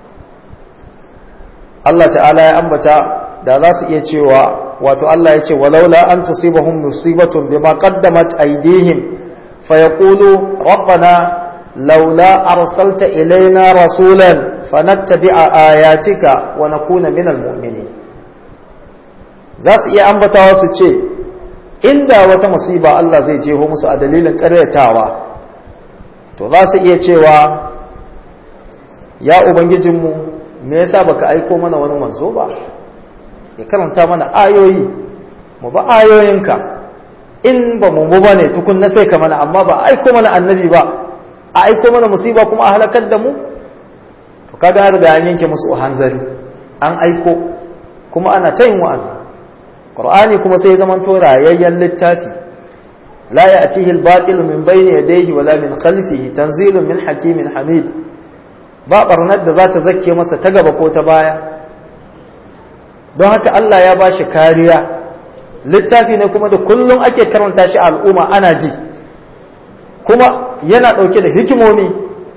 Allah ta'ala ya ambata da za su iya cewa wato Allah ya ce walaula an tusibahum musibatun bima qaddamat aydihim fayaqulu rabbana laula arsalta ilaina rasulan fanattabi'a ayatika wa nakuna minal mu'minin za su iya ambatawa su ce inda wata musiba Allah zai jeho musu a dalilin ƙaryatawa to za su iya cewa ya ubangijinmu me yasa baka aiko mana wani manzo ba ya karanta mana ayoyi mu ba ayoyinka in ba mu ba ne tukun na sai ka mana amma ba aiko mana annabi ba a aiko mana musiba kuma a halakar da mu to kaga har da an yanke musu hanzari an aiko kuma ana ta yin wa'azi qur'ani kuma sai ya zama to rayayyen littafi la ya'tihi al-batil min bayni yadayhi wala min khalfihi tanzilun min hakimin hamid ba barnar da za ta zakke masa ta gaba ko ta baya don haka Allah ya ba shi kariya littafi ne kuma da kullum ake karanta shi al'umma ana ji kuma yana ɗauke da hikimomi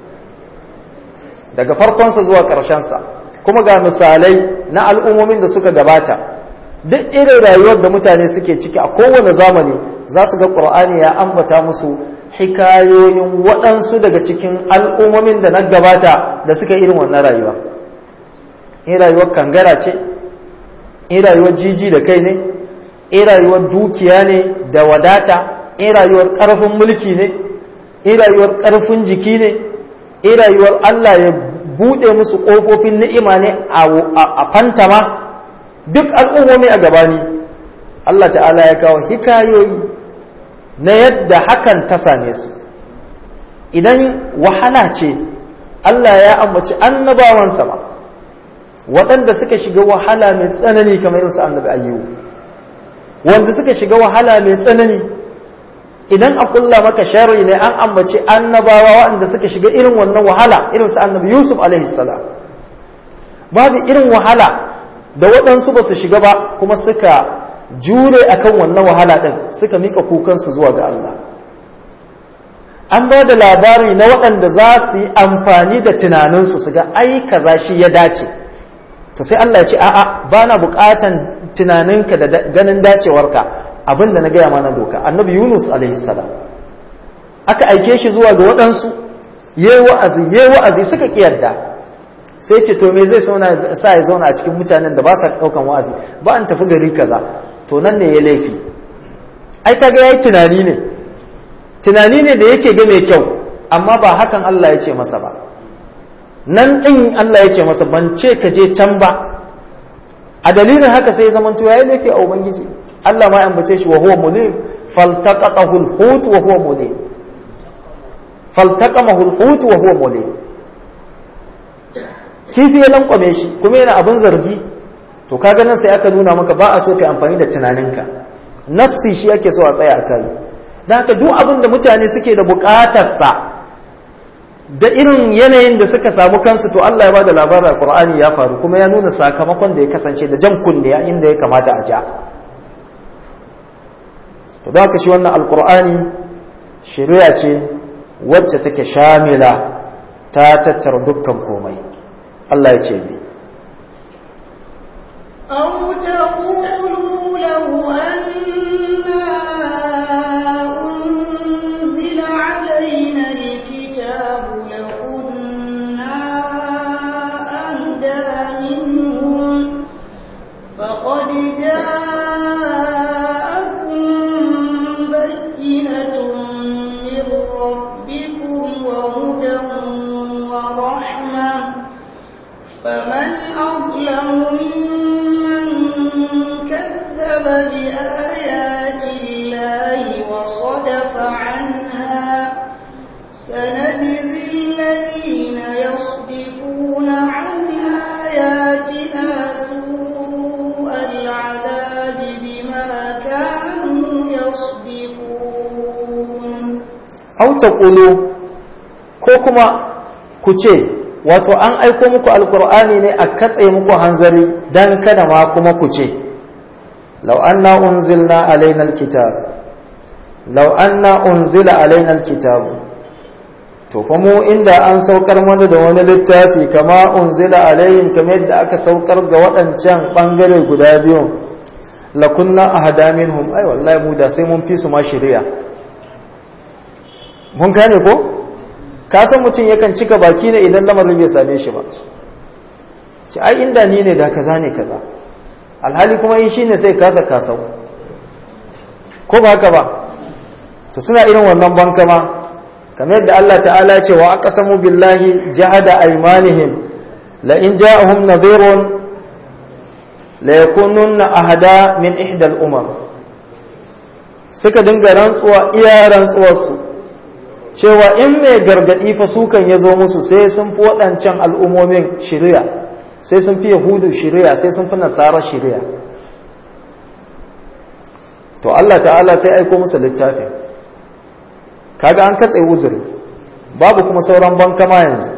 daga farkonsa zuwa ƙarshensa kuma ga misalai na al'ummomin da suka gabata duk irin rayuwar da mutane suke ciki a kowane zamani za su ga ƙur'ani ya ambata musu hikayoyin waɗansu daga cikin al'ummomin da na gabata da suka irin wannan rayuwa in rayuwar kangara ce in rayuwar jiji da kai ne in rayuwar dukiya ne da wadata in rayuwar ƙarfin mulki ne in rayuwar ƙarfin jiki ne in rayuwar Allah ya buɗe musu ƙofofin ni'ima ne a fantama duk al'ummomi a gabani Allah ta'ala ya kawo hikayoyi na yadda hakan ta same su idan wahala ce Allah ya ambaci annabawansa ba waɗanda suka shiga wahala mai tsanani kamar irinsu annabi ayyubu wanda suka shiga wahala mai tsanani idan a kulla maka sharri ne an ambaci annabawa waɗanda suka shiga irin wannan wahala irinsu annabi yusuf alaihi salam babu irin wahala da waɗansu ba su shiga ba kuma suka jure akan wannan wahala ɗin suka mika kukansu zuwa ga Allah an ba da labari na waɗanda za su yi amfani da tunaninsu su ga ai kaza shi ya dace to sai Allah ya ce a'a ba na buƙatan tunaninka da ganin dacewarka abin da na gaya mana doka annabi yunus alaihi salam aka aike shi zuwa ga waɗansu yayi wa'azi yayi wa'azi suka kiyarda sai ce to me zai sa ya zauna a cikin mutanen da ba sa ɗaukan wa'azi ba an tafi gari kaza to nan ne ya laifi ai kaga yayi tunani ne tunani ne da yake ga mai kyau amma ba hakan Allah ya ce masa ba nan ɗin Allah ya ce masa ban ce ka je can ba a dalilin haka sai zaman to yayi laifi a ubangiji Allah ma ya ambace shi wa huwa mulim faltaqatahu al-hut wa huwa mulim faltaqamahu al-hut wa huwa mulim kifi ya lankwame shi kuma yana abin zargi to kaga nan sai aka nuna maka ba a so kai amfani da tunaninka nassi shi ake so a tsaya a kai da haka duk abin da mutane suke da bukatarsa da irin yanayin da suka samu kansu to Allah ya bada labarin Qur'ani ya faru kuma ya nuna sakamakon da ya kasance da jan kunne inda ya kamata a ja to da haka shi wannan alqur'ani shari'a ce wacce take shamila ta tattara dukkan komai Allah ya ce bi أو تقولوا لو أنا أنزل علينا الكتاب لكنا أهدى منهم فقد جاءكم بينة من ربكم وهدى ورحمة فمن أظلم ممن كذب بآيات الله وصدف عنها سنجزي الذين يصدفون عن آياتنا سوء العذاب بما كانوا يصدفون au taqulu ko kuma ku ce wato an aiko muku alqur'ani ne a katse muku hanzari dan kada ma kuma ku ce law anna unzilna alaina alkitab law anna unzila alaina alkitab to fa mu inda an saukar mana da wani littafi kama unzila alaihim kamar yadda aka saukar ga waɗancan bangare guda biyu lakunna ahada minhum ai wallahi mu da sai mun fi su ma shari'a mun gane ko ka san mutum yakan cika baki ne idan lamarin bai same shi ba ci ai inda ni ne da kaza ne kaza alhali kuma in shine sai kasa kasau ko ba haka ba to suna irin wannan bankama kamar yadda Allah ta'ala ya ce wa aqsamu billahi jahada aymanihim la in ja'ahum nadhirun la yakununna ahada min ihda al-umam suka dinga rantsuwa iya rantsuwarsu cewa in mai gargadi fa sukan ya zo musu sai sun fi waɗancan al'ummomin shirya sai sun fi yahudu shirya sai sun fi nasara shirya to Allah ta'ala sai aiko musu littafin kaga an katse uzuri babu kuma sauran bankama yanzu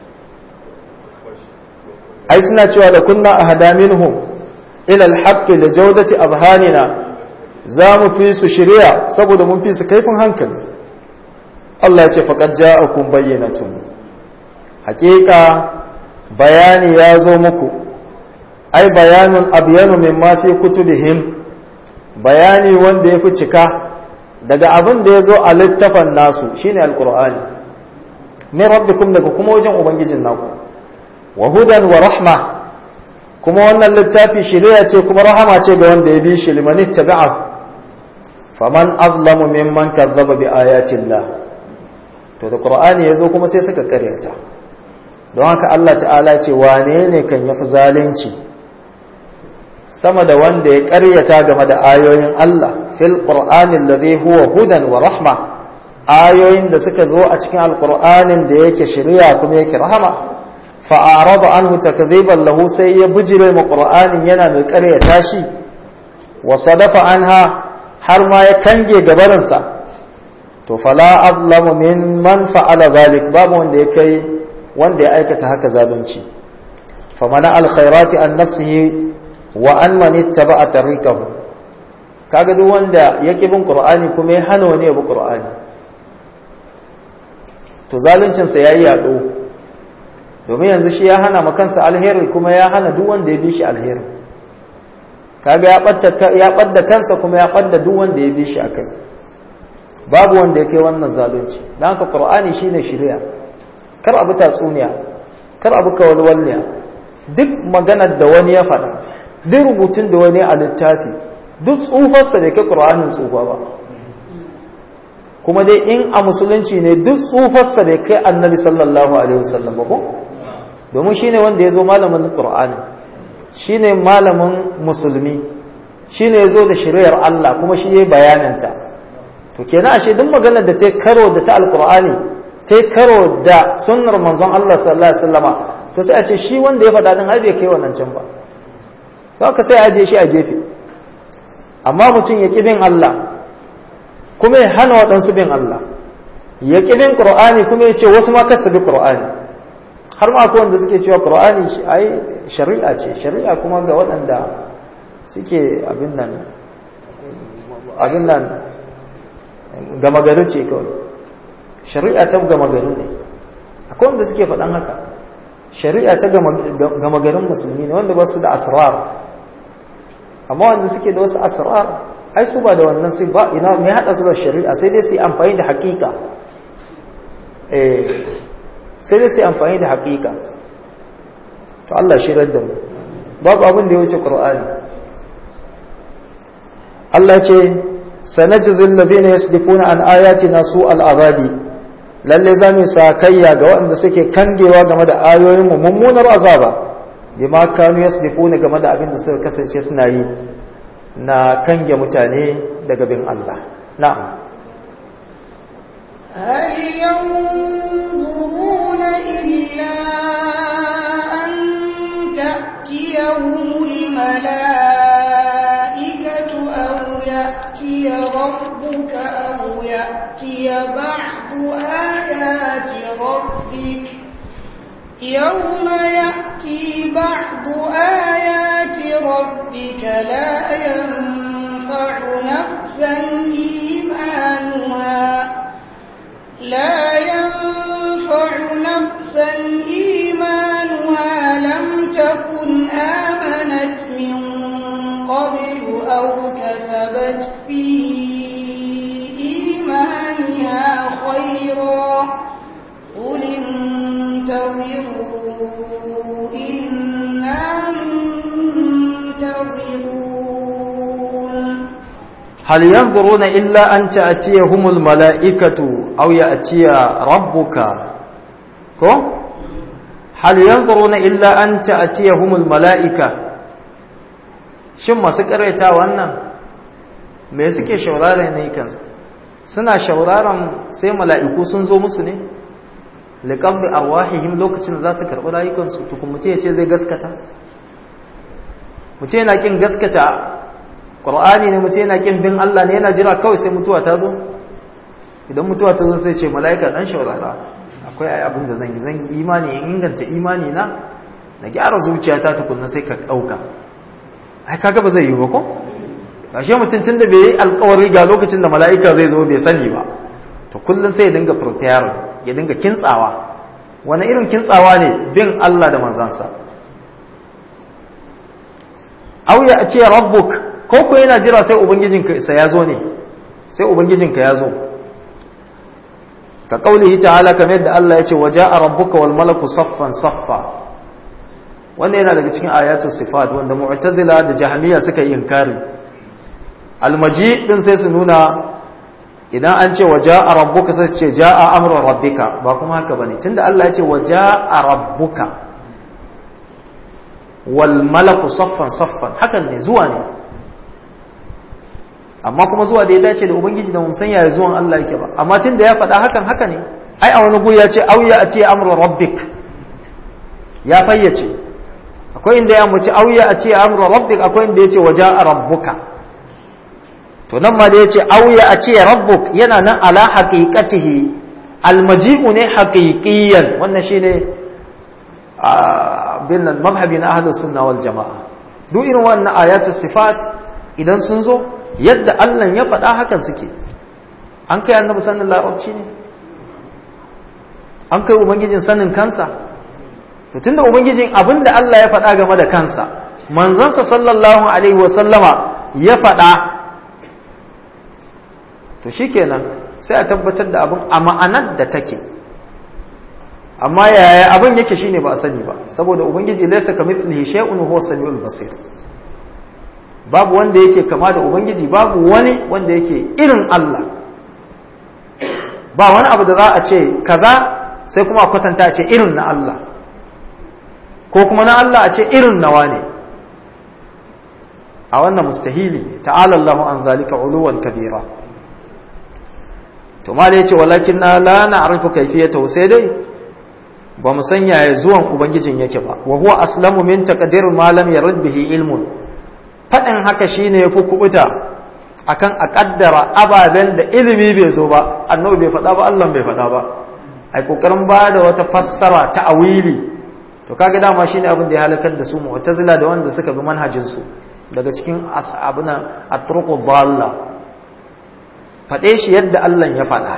ai suna cewa da kunna ahada minhum ila alhaqqi li jawdati abhanina za mu fi su shirya saboda mun fi su kaifin hankali Allah ya ce faqad ja'akum bayyinatun haqiqa bayani ya zo muku ai bayanun abyanu mimma fi kutubihim bayani wanda ya fi cika daga abin da ya zo a littafan nasu shine alkur'ani min rabbikum daga kuma wajen ubangijin naku wa hudan wa rahma kuma wannan littafi shiriya ce kuma rahama ce ga wanda ya bi shi liman ittaba'a faman azlamu mimman kazzaba bi ayatillah to da qur'ani yazo kuma sai suka karyata don haka Allah ta'ala ce wane ne kan yafi zalunci sama da wanda ya karyata game da ayoyin Allah fil qur'anin ladhi huwa hudan wa rahma ayoyin da suka zo a cikin alqur'anin da yake shari'a kuma yake rahama fa arada anhu takdhiban lahu sai ya bujire mu qur'anin yana mai karyata shi wa sadafa anha har ma ya kange gabarin sa to fala azlamu mimman fa'ala zalik babu wanda ya kai wanda ya aikata haka zalunci famana alkhairati an nafsihi wa an man ittaba'a tariqahu kaga duk wanda yake bin qur'ani kuma ya hana wani ya bi qur'ani to zaluncin sa yayi yado domin yanzu shi ya hana ma kansa alheri kuma ya hana duk wanda ya bi shi alheri kaga ya badda ya badda kansa kuma ya badda duk wanda ya bi shi akai babu wanda yake wannan zalunci dan haka qur'ani shine shari'a kar abu tatsuniya kar abu kawalwalniya duk maganar da wani ya faɗa duk rubutun da wani a littafi duk tsufarsa da ke ƙur'anin tsufa ba kuma dai in a musulunci ne duk tsufarsa da kai annabi sallallahu alaihi wasallam ba ko domin shi ne wanda ya zo malamin ƙur'ani shi ne malamin musulmi shi ne ya zo da shiriyar Allah kuma shi ya yi bayananta to kenan ashe duk maganar da ta karo da ta alƙur'ani ta karo da sunnar manzon Allah sallallahu alaihi wasallama to sai a ce shi wanda ya faɗa din har bai kai wannan can ba don ka sai aje shi a gefe amma mutum ya bin Allah kuma ya hana waɗansu bin Allah ya bin Qur'ani kuma ya ce wasu ma kasa bi Qur'ani har ma akwai wanda suke cewa Qur'ani ai shari'a ce shari'a kuma ga waɗanda suke abin nan abin nan gama gari ce kawai shari'a ta gama gari ne akwai wanda suke faɗan haka shari'a ta gama garin musulmi ne wanda ba su da asrar amma wanda suke da wasu asrar ai su ba da wannan sai ba ina mai hada su da shari'a sai dai su yi amfani da hakika eh sai dai su yi amfani da hakika to Allah shi da mu babu abin da ya wuce qur'ani Allah ce sanajzil ladina yasdifuna an ayatina su al'azabi lalle za mu sakayya ga waɗanda suke kangewa game da ayoyin mu mummunar azaba bima kanu yasdifuna game da abin da suka kasance suna yi na kange mutane daga bin Allah na'am هل ينظرون إلا أن تأتيهم الملائكة أو يأتي ربك أو يأتي بعض آيات ربك يوم يأتي بعض آيات ربك لا ينفع نفسا إيمانها لا ينفع نفسا إيمانها لم تكن آمنت من قبل أو كسبت في إيمانها خيرا hal yanzuruna illa an ta'tiyahumul mala'ikatu aw ya'tiya rabbuka ko hal yanzuruna illa an ta'tiyahumul mala'ika shin masu karanta wannan me suke shaurara ne kansu suna shauraron sai mala'iku sun zo musu ne liqabdi arwahihim lokacin za su karɓi rayukansu tukun mutum ya ce zai gaskata mutum yana kin gaskata ƙur'ani ne mutum yana kin bin Allah ne yana jira kawai sai mutuwa ta zo idan mutuwa ta zo sai ce mala'ika dan shaurara akwai ai abin da zan yi zan imani in inganta imani na na gyara zuciyata tukunna sai ka ɗauka ai kaga ba zai yi ba ko kashe mutum tun da bai yi alkawari ga lokacin da mala'ika zai zo bai sani ba to kullum sai ya dinga prepare ya dinga kintsawa wani irin kintsawa ne bin Allah da manzansa au ya ce rabbuk ko ko yana jira sai ubangijinka sa ya zo ne sai ubangijinka ya zo ka kaulihi ta'ala kamar yadda Allah ya ce waja'a rabbuka wal malaku saffan saffa wanda yana daga cikin ayatul sifat wanda mu'tazila da jahmiya suka yi inkari almaji din sai su nuna idan an ce waja'a rabbuka sai su ce ja'a amru rabbika ba kuma haka bane tunda Allah ya ce waja'a rabbuka wal malaku saffan saffan hakan ne zuwa ne amma kuma zuwa da ya dace da ubangiji da mun san yaya zuwan Allah yake ba amma tunda ya faɗa hakan haka ne ai a wani guri ya ce auya a ce amru rabbik ya fayyace akwai inda ya muci auya a ce amru rabbik akwai inda ya ce waja'a rabbuka to nan ma da ya ce auya a ce rabbuk yana nan ala haqiqatihi almaji'u ne haqiqiyan wannan shine bin nan mazhabi na ahlus sunna wal jamaa duk irin wannan ayatu sifat idan sun zo yadda Allah ya faɗa hakan suke an kai annabi sanin larabci ne an kai ubangijin sanin kansa to tunda ubangijin abinda Allah ya faɗa game da kansa manzansa sallallahu alaihi wa sallama ya faɗa to shikenan sai a tabbatar da abin a ma'anar da take amma yaya abin yake shine ba a sani ba saboda ubangiji laysa kamithlihi shay'un huwa samiul basir babu wanda yake kama da ubangiji babu wani wanda yake irin Allah ba wani abu da za a ce kaza sai kuma a kwatanta a ce irin na Allah ko kuma na Allah a ce irin nawa ne a wannan mustahili ta'ala Allahu an zalika uluwan kabira to ma da yace walakin na la na'rifu kayfiyata sai dai ba mu san yaya zuwan ubangijin yake ba wa huwa aslamu min taqdir ma lam yarid bihi ilmun fadin haka shine yafi kubuta akan a kaddara ababen da ilimi bai zo ba annabi bai faɗa ba Allah bai faɗa ba ai kokarin ba da wata fassara ta awili to kaga dama shine abin da ya halakar da su mu'tazila da wanda suka bi manhajin su daga cikin ashabuna at-turuq dhalla faɗe shi yadda Allah ya faɗa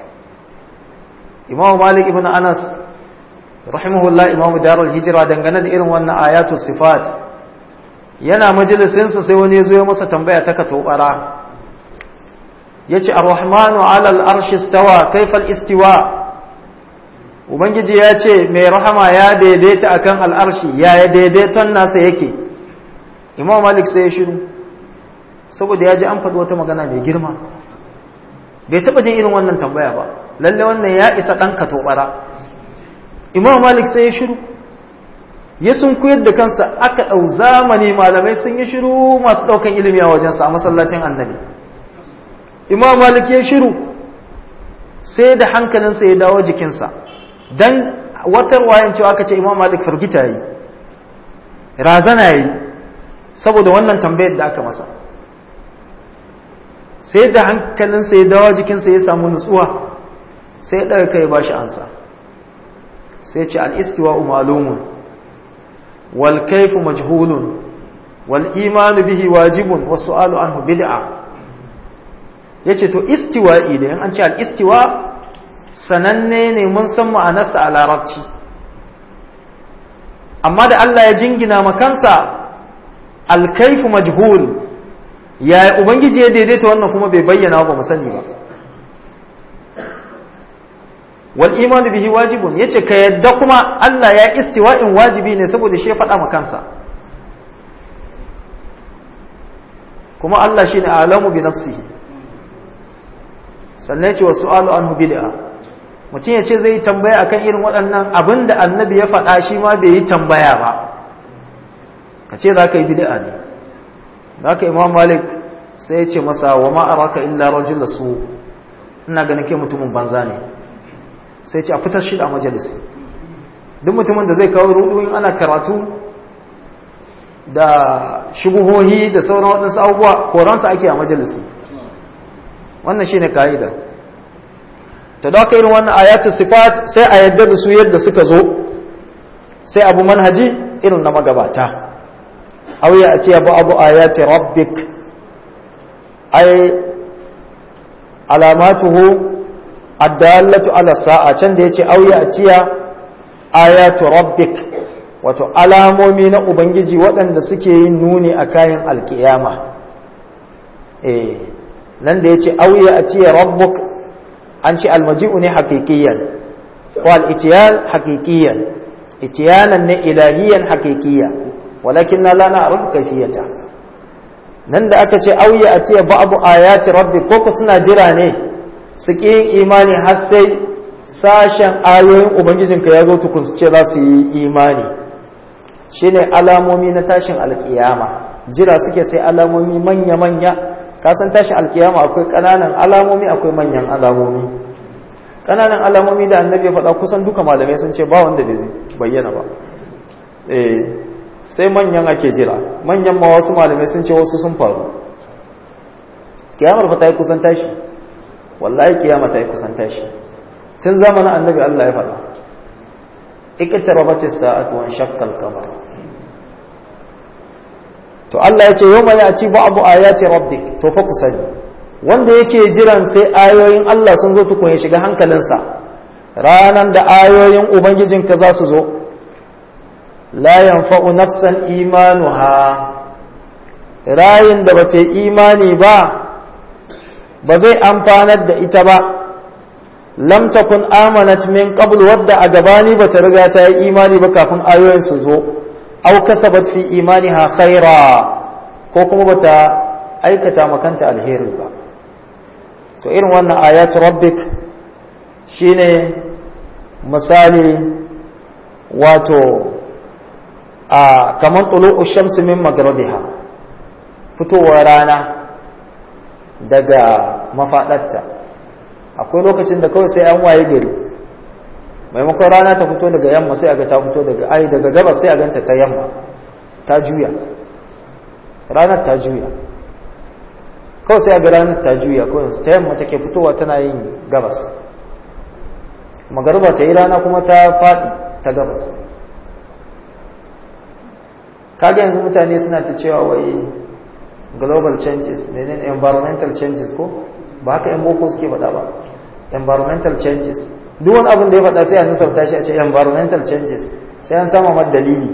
Imam Malik ibn Anas rahimahullah Imam Darul Hijra dangane da irin wannan ayatu sifat yana majalisinsa sai wani ya zo ya masa tambaya ta katobara yace ar-rahmanu 'ala al-arshi istawa kayfa al-istiwa ubangiji ya ce mai rahama ya daidaita akan al'arshi ya ya daidaiton nasa yake imam malik sai ya shiru saboda ya ji an faɗi wata magana mai girma bai taɓa jin irin wannan tambaya ba lalle wannan ya isa ɗan katobara imam malik sai ya shiru ya sun koyar da kansa aka ɗau zamani malamai sun yi shiru masu ɗaukan ilimi a wajensa a masallacin annabi imam malik ya shiru sai da hankalinsa ya dawo jikinsa dan wata wayan cewa aka ce imam malik firgita yi razana yi saboda wannan tambayar da aka masa sai da hankalinsa ya dawo jikinsa ya samu nutsuwa sai ya daga kai ba shi ansa sai ce al-istiwa malumun wal kayfu majhulun wal imanu bihi wajibun was su'alu anhu bid'a yace to istiwa'i da an ce al-istiwa sananne ne mun san ma'anarsa a larabci amma da Allah ya jingina makansa alkaifu majhul ya ubangiji ya daidaita wannan kuma bai bayyana ba mu sani ba wal imanu bihi wajibun yace ka yadda kuma Allah ya istiwa'in wajibi ne saboda shi ya faɗa ma kansa kuma Allah shine alamu bi nafsihi sannan ce wasu alu anhu bid'a mutum ya ce zai yi tambaya akan irin waɗannan abin da annabi ya faɗa shi ma bai yi tambaya ba ka ce za ka yi bid'a ne za ka imam malik sai ya ce masa wa ma'araka illa rajul da su ina ganin ke mutumin banza ne sai ce a fitar shi a majalisi duk mutumin da zai kawo rudu ana karatu da shubuhohi da sauran waɗansu abubuwa koransa ake a majalisi wannan shine ka'ida ta da irin wannan ayatu sifat sai a yadda da su yadda suka zo sai abu manhaji irin na magabata aw ya ce abu abu ayati rabbik ay alamatuhu addallatu ala sa'a can da yace aw ya atiya ayatu rabbik wato alamomi na ubangiji waɗanda suke yin nuni a kayan alkiyama eh nan da yace aw ya atiya rabbuk an ce almaji'u ne hakikiyan ko al-itiyan hakikiyan itiyanan ne ilahiyan hakikiya walakin na lana a kafiyata nan da aka ce auya a ce ba'abu ayati rabbi ko ku suna jira ne su ƙi yin imani har sai sashen ayoyin ubangijinka ya zo tukun su ce za su yi imani shine alamomi na tashin alkiyama jira suke sai alamomi manya-manya kasan tashin alkiyama akwai ƙananan alamomi akwai manyan alamomi ƙananan alamomi da annabi ya faɗa kusan duka malamai sun ce ba wanda bai bayyana ba eh sai manyan ake jira manyan ma wasu malamai sun ce wasu sun faru kiyamar fa ta yi kusan tashi wallahi kiyama ta yi kusan tashi tun zamanin annabi Allah ya faɗa iqtarabatis sa'atu wan shaqqal qamar to Allah ya ce yawma ya'ti ba'du ayati rabbik to fa kusani wanda yake jiran sai ayoyin Allah sun zo tukun ya shiga hankalinsa ranan da ayoyin ubangijinka za su zo la yanfa'u nafsan imanuha rayin da bace imani ba ba zai amfanar da ita ba lam takun amanat min qabl wadda a gabani bata riga ta yi imani ba kafin ayoyin su zo aw kasabat fi imaniha khaira ko kuma bata aikata makanta alheri ba to irin wannan ayatu rabbik shine misali wato a kamar tulu'u shamsi min magharibiha fitowar rana daga mafaɗarta akwai lokacin da kawai sai an waye gari maimakon rana ta fito daga yamma sai aga ta fito daga ai daga gabas sai a ganta ta yamma ta juya ranar ta juya kawai sai aga ranar ta juya kawai ta yamma take fitowa tana yin gabas magariba ta yi rana kuma ta faɗi ta gabas kaga yanzu mutane suna ta cewa wai global changes menene environmental changes ko ba haka yan boko suke faɗa ba environmental changes duk wani abin da ya faɗa sai a nusarta shi a ce environmental changes sai an sama mar dalili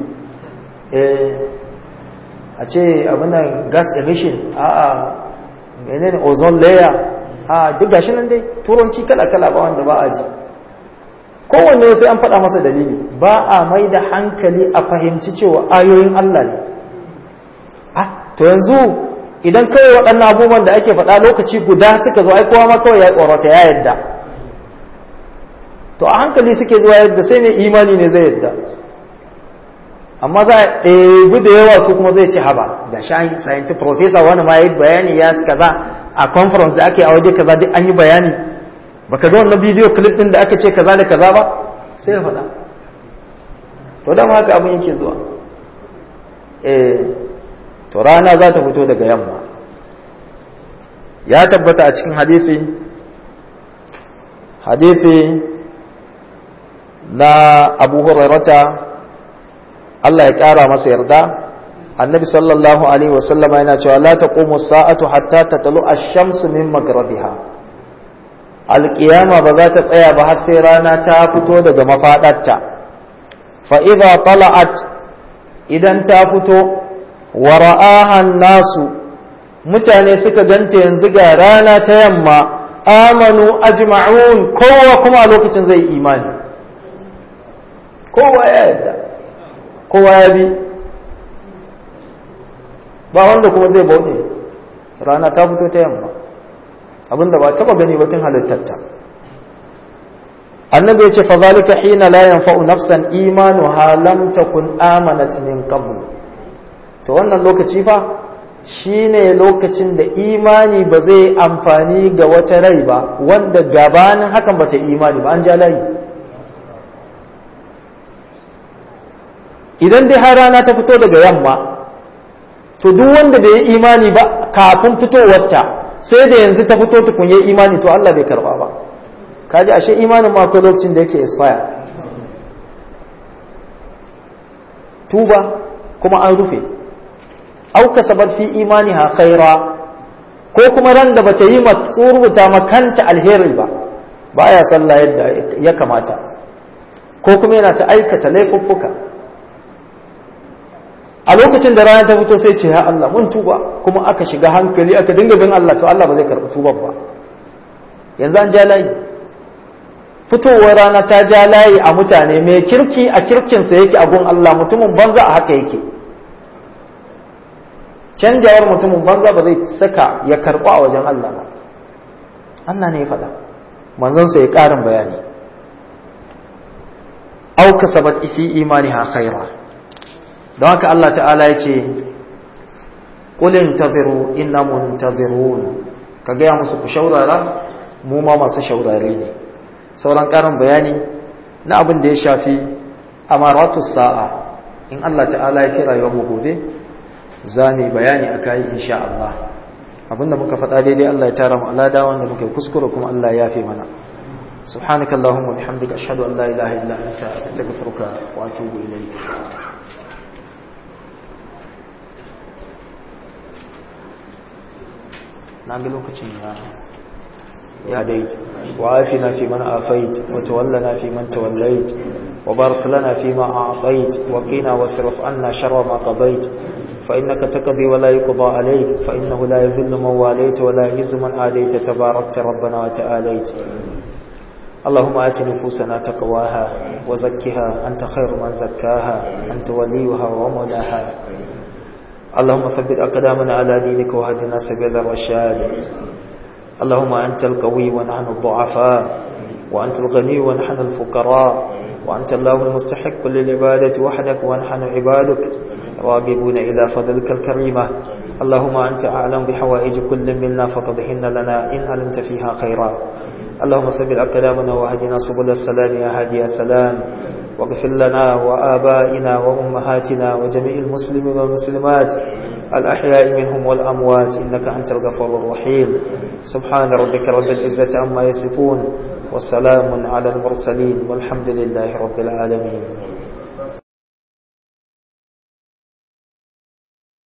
a ce abin nan gas emission a a menene ozone layer a duk gashi nan dai turanci kala kala ba wanda ba a ji kowanne sai an faɗa masa dalili ba a mai da hankali a fahimci cewa ayoyin Allah ne ah to yanzu idan kawai waɗannan abubuwan da ake faɗa lokaci guda suka zo ai kowa ma kawai ya tsorata ya yadda to a hankali suke zuwa yadda sai ne imani ne zai yadda amma za a ɗebi da yawa su kuma zai ci haba da shahin scientific professor wani ma ya yi bayani ya kaza a conference da ake a waje kaza duk an yi bayani baka ga wannan bidiyo clip din da aka ce kaza da kaza ba sai ya faɗa to dama haka abin yake zuwa eh to rana za ta fito daga yamma ya tabbata a cikin hadisi hadisi na abu hurairata Allah ya ƙara masa yarda annabi sallallahu alaihi wasallama yana cewa la taqumu sa'atu hatta tatlu ash-shamsu min maghribiha alƙiyama ba za ta tsaya ba har sai rana ta fito daga mafaɗarta fa'iza tala'at idan ta fito wa ra'ahan nasu mutane suka ganta yanzu ga rana ta yamma amanu ajma'un kowa kuma a lokacin zai imani kowa ya yadda kowa ya bi ba wanda kuma zai bauɗe rana ta fito ta yamma abinda ba taba gani ba tun halittarta annabi yace fa zalika hina la yanfa'u nafsan imanuha lam takun amanat min qabl to wannan lokaci fa shine lokacin da imani ba zai amfani ga wata rai ba wanda gabanin hakan bata imani ba an ja layi idan dai har rana ta fito daga yamma to duk wanda bai yi imani ba kafin fitowarta sai da yanzu ta fito tukun yi imani to Allah bai karba ba kaji ashe imanin ma akwai lokacin da yake expire tuba kuma an rufe au kasabat fi imaniha khaira ko kuma ran da bata yi rubuta makanta alheri ba baya sallah yadda ya kamata ko kuma yana ta aikata laifuffuka a lokacin da rana ta fito sai ce ya Allah mun tuba kuma aka shiga hankali aka dinga bin Allah to Allah ba zai karɓi tuban ba yanzu an ja layi fitowar rana ta ja layi a mutane mai kirki a kirkinsa yake a gun Allah mutumin banza a haka yake canjawar mutumin banza ba zai saka ya karɓa a wajen Allah ba Allah ne ya faɗa manzansa ya ƙarin bayani auka sabat fi imaniha khaira don haka Allah ta'ala ya ce ƙulin taziru inna muntazirun ka gaya musu ku shaurara mu ma masu shaurare ne sauran ƙarin bayani na abin da ya shafi amaratus sa'a in Allah ta'ala ya kira yau mu gobe za mu bayani a kayi insha Allah abinda muka faɗa daidai Allah ya tara mu alada wanda muka kuskure kuma Allah ya yafe mana سبحانك اللهم وبحمدك أشهد أن لا إله إلا أنت أستغفرك وأتوب إليك نعم لوكتين يا يا ديت وعافنا في من آفيت وتولنا في من توليت وبارك لنا فيما أعطيت وقنا واصرف عنا شر ما قضيت فإنك تقضي ولا يقضى عليك فإنه لا يذل من واليت ولا يعز من آليت تباركت ربنا وتعاليت اللهم آت نفوسنا تقواها وزكها أنت خير من زكاها أنت وليها ومولاها اللهم ثبت أقدامنا على دينك وهدنا سبيل الرشاد اللهم أنت القوي ونحن الضعفاء وأنت الغني ونحن الفقراء وأنت الله المستحق للعبادة وحدك ونحن عبادك راغبون إلى فضلك الكريمة اللهم أنت أعلم بحوائج كل منا فقضهن لنا إن علمت فيها خيرا اللهم ثبت أقدامنا وهدنا سبل السلام يا هادي السلام واغفر لنا وآبائنا وأمهاتنا وجميع المسلمين والمسلمات الأحياء منهم والأموات إنك أنت الغفور الرحيم سبحان ربك رب العزة عما يصفون والسلام على المرسلين والحمد لله رب العالمين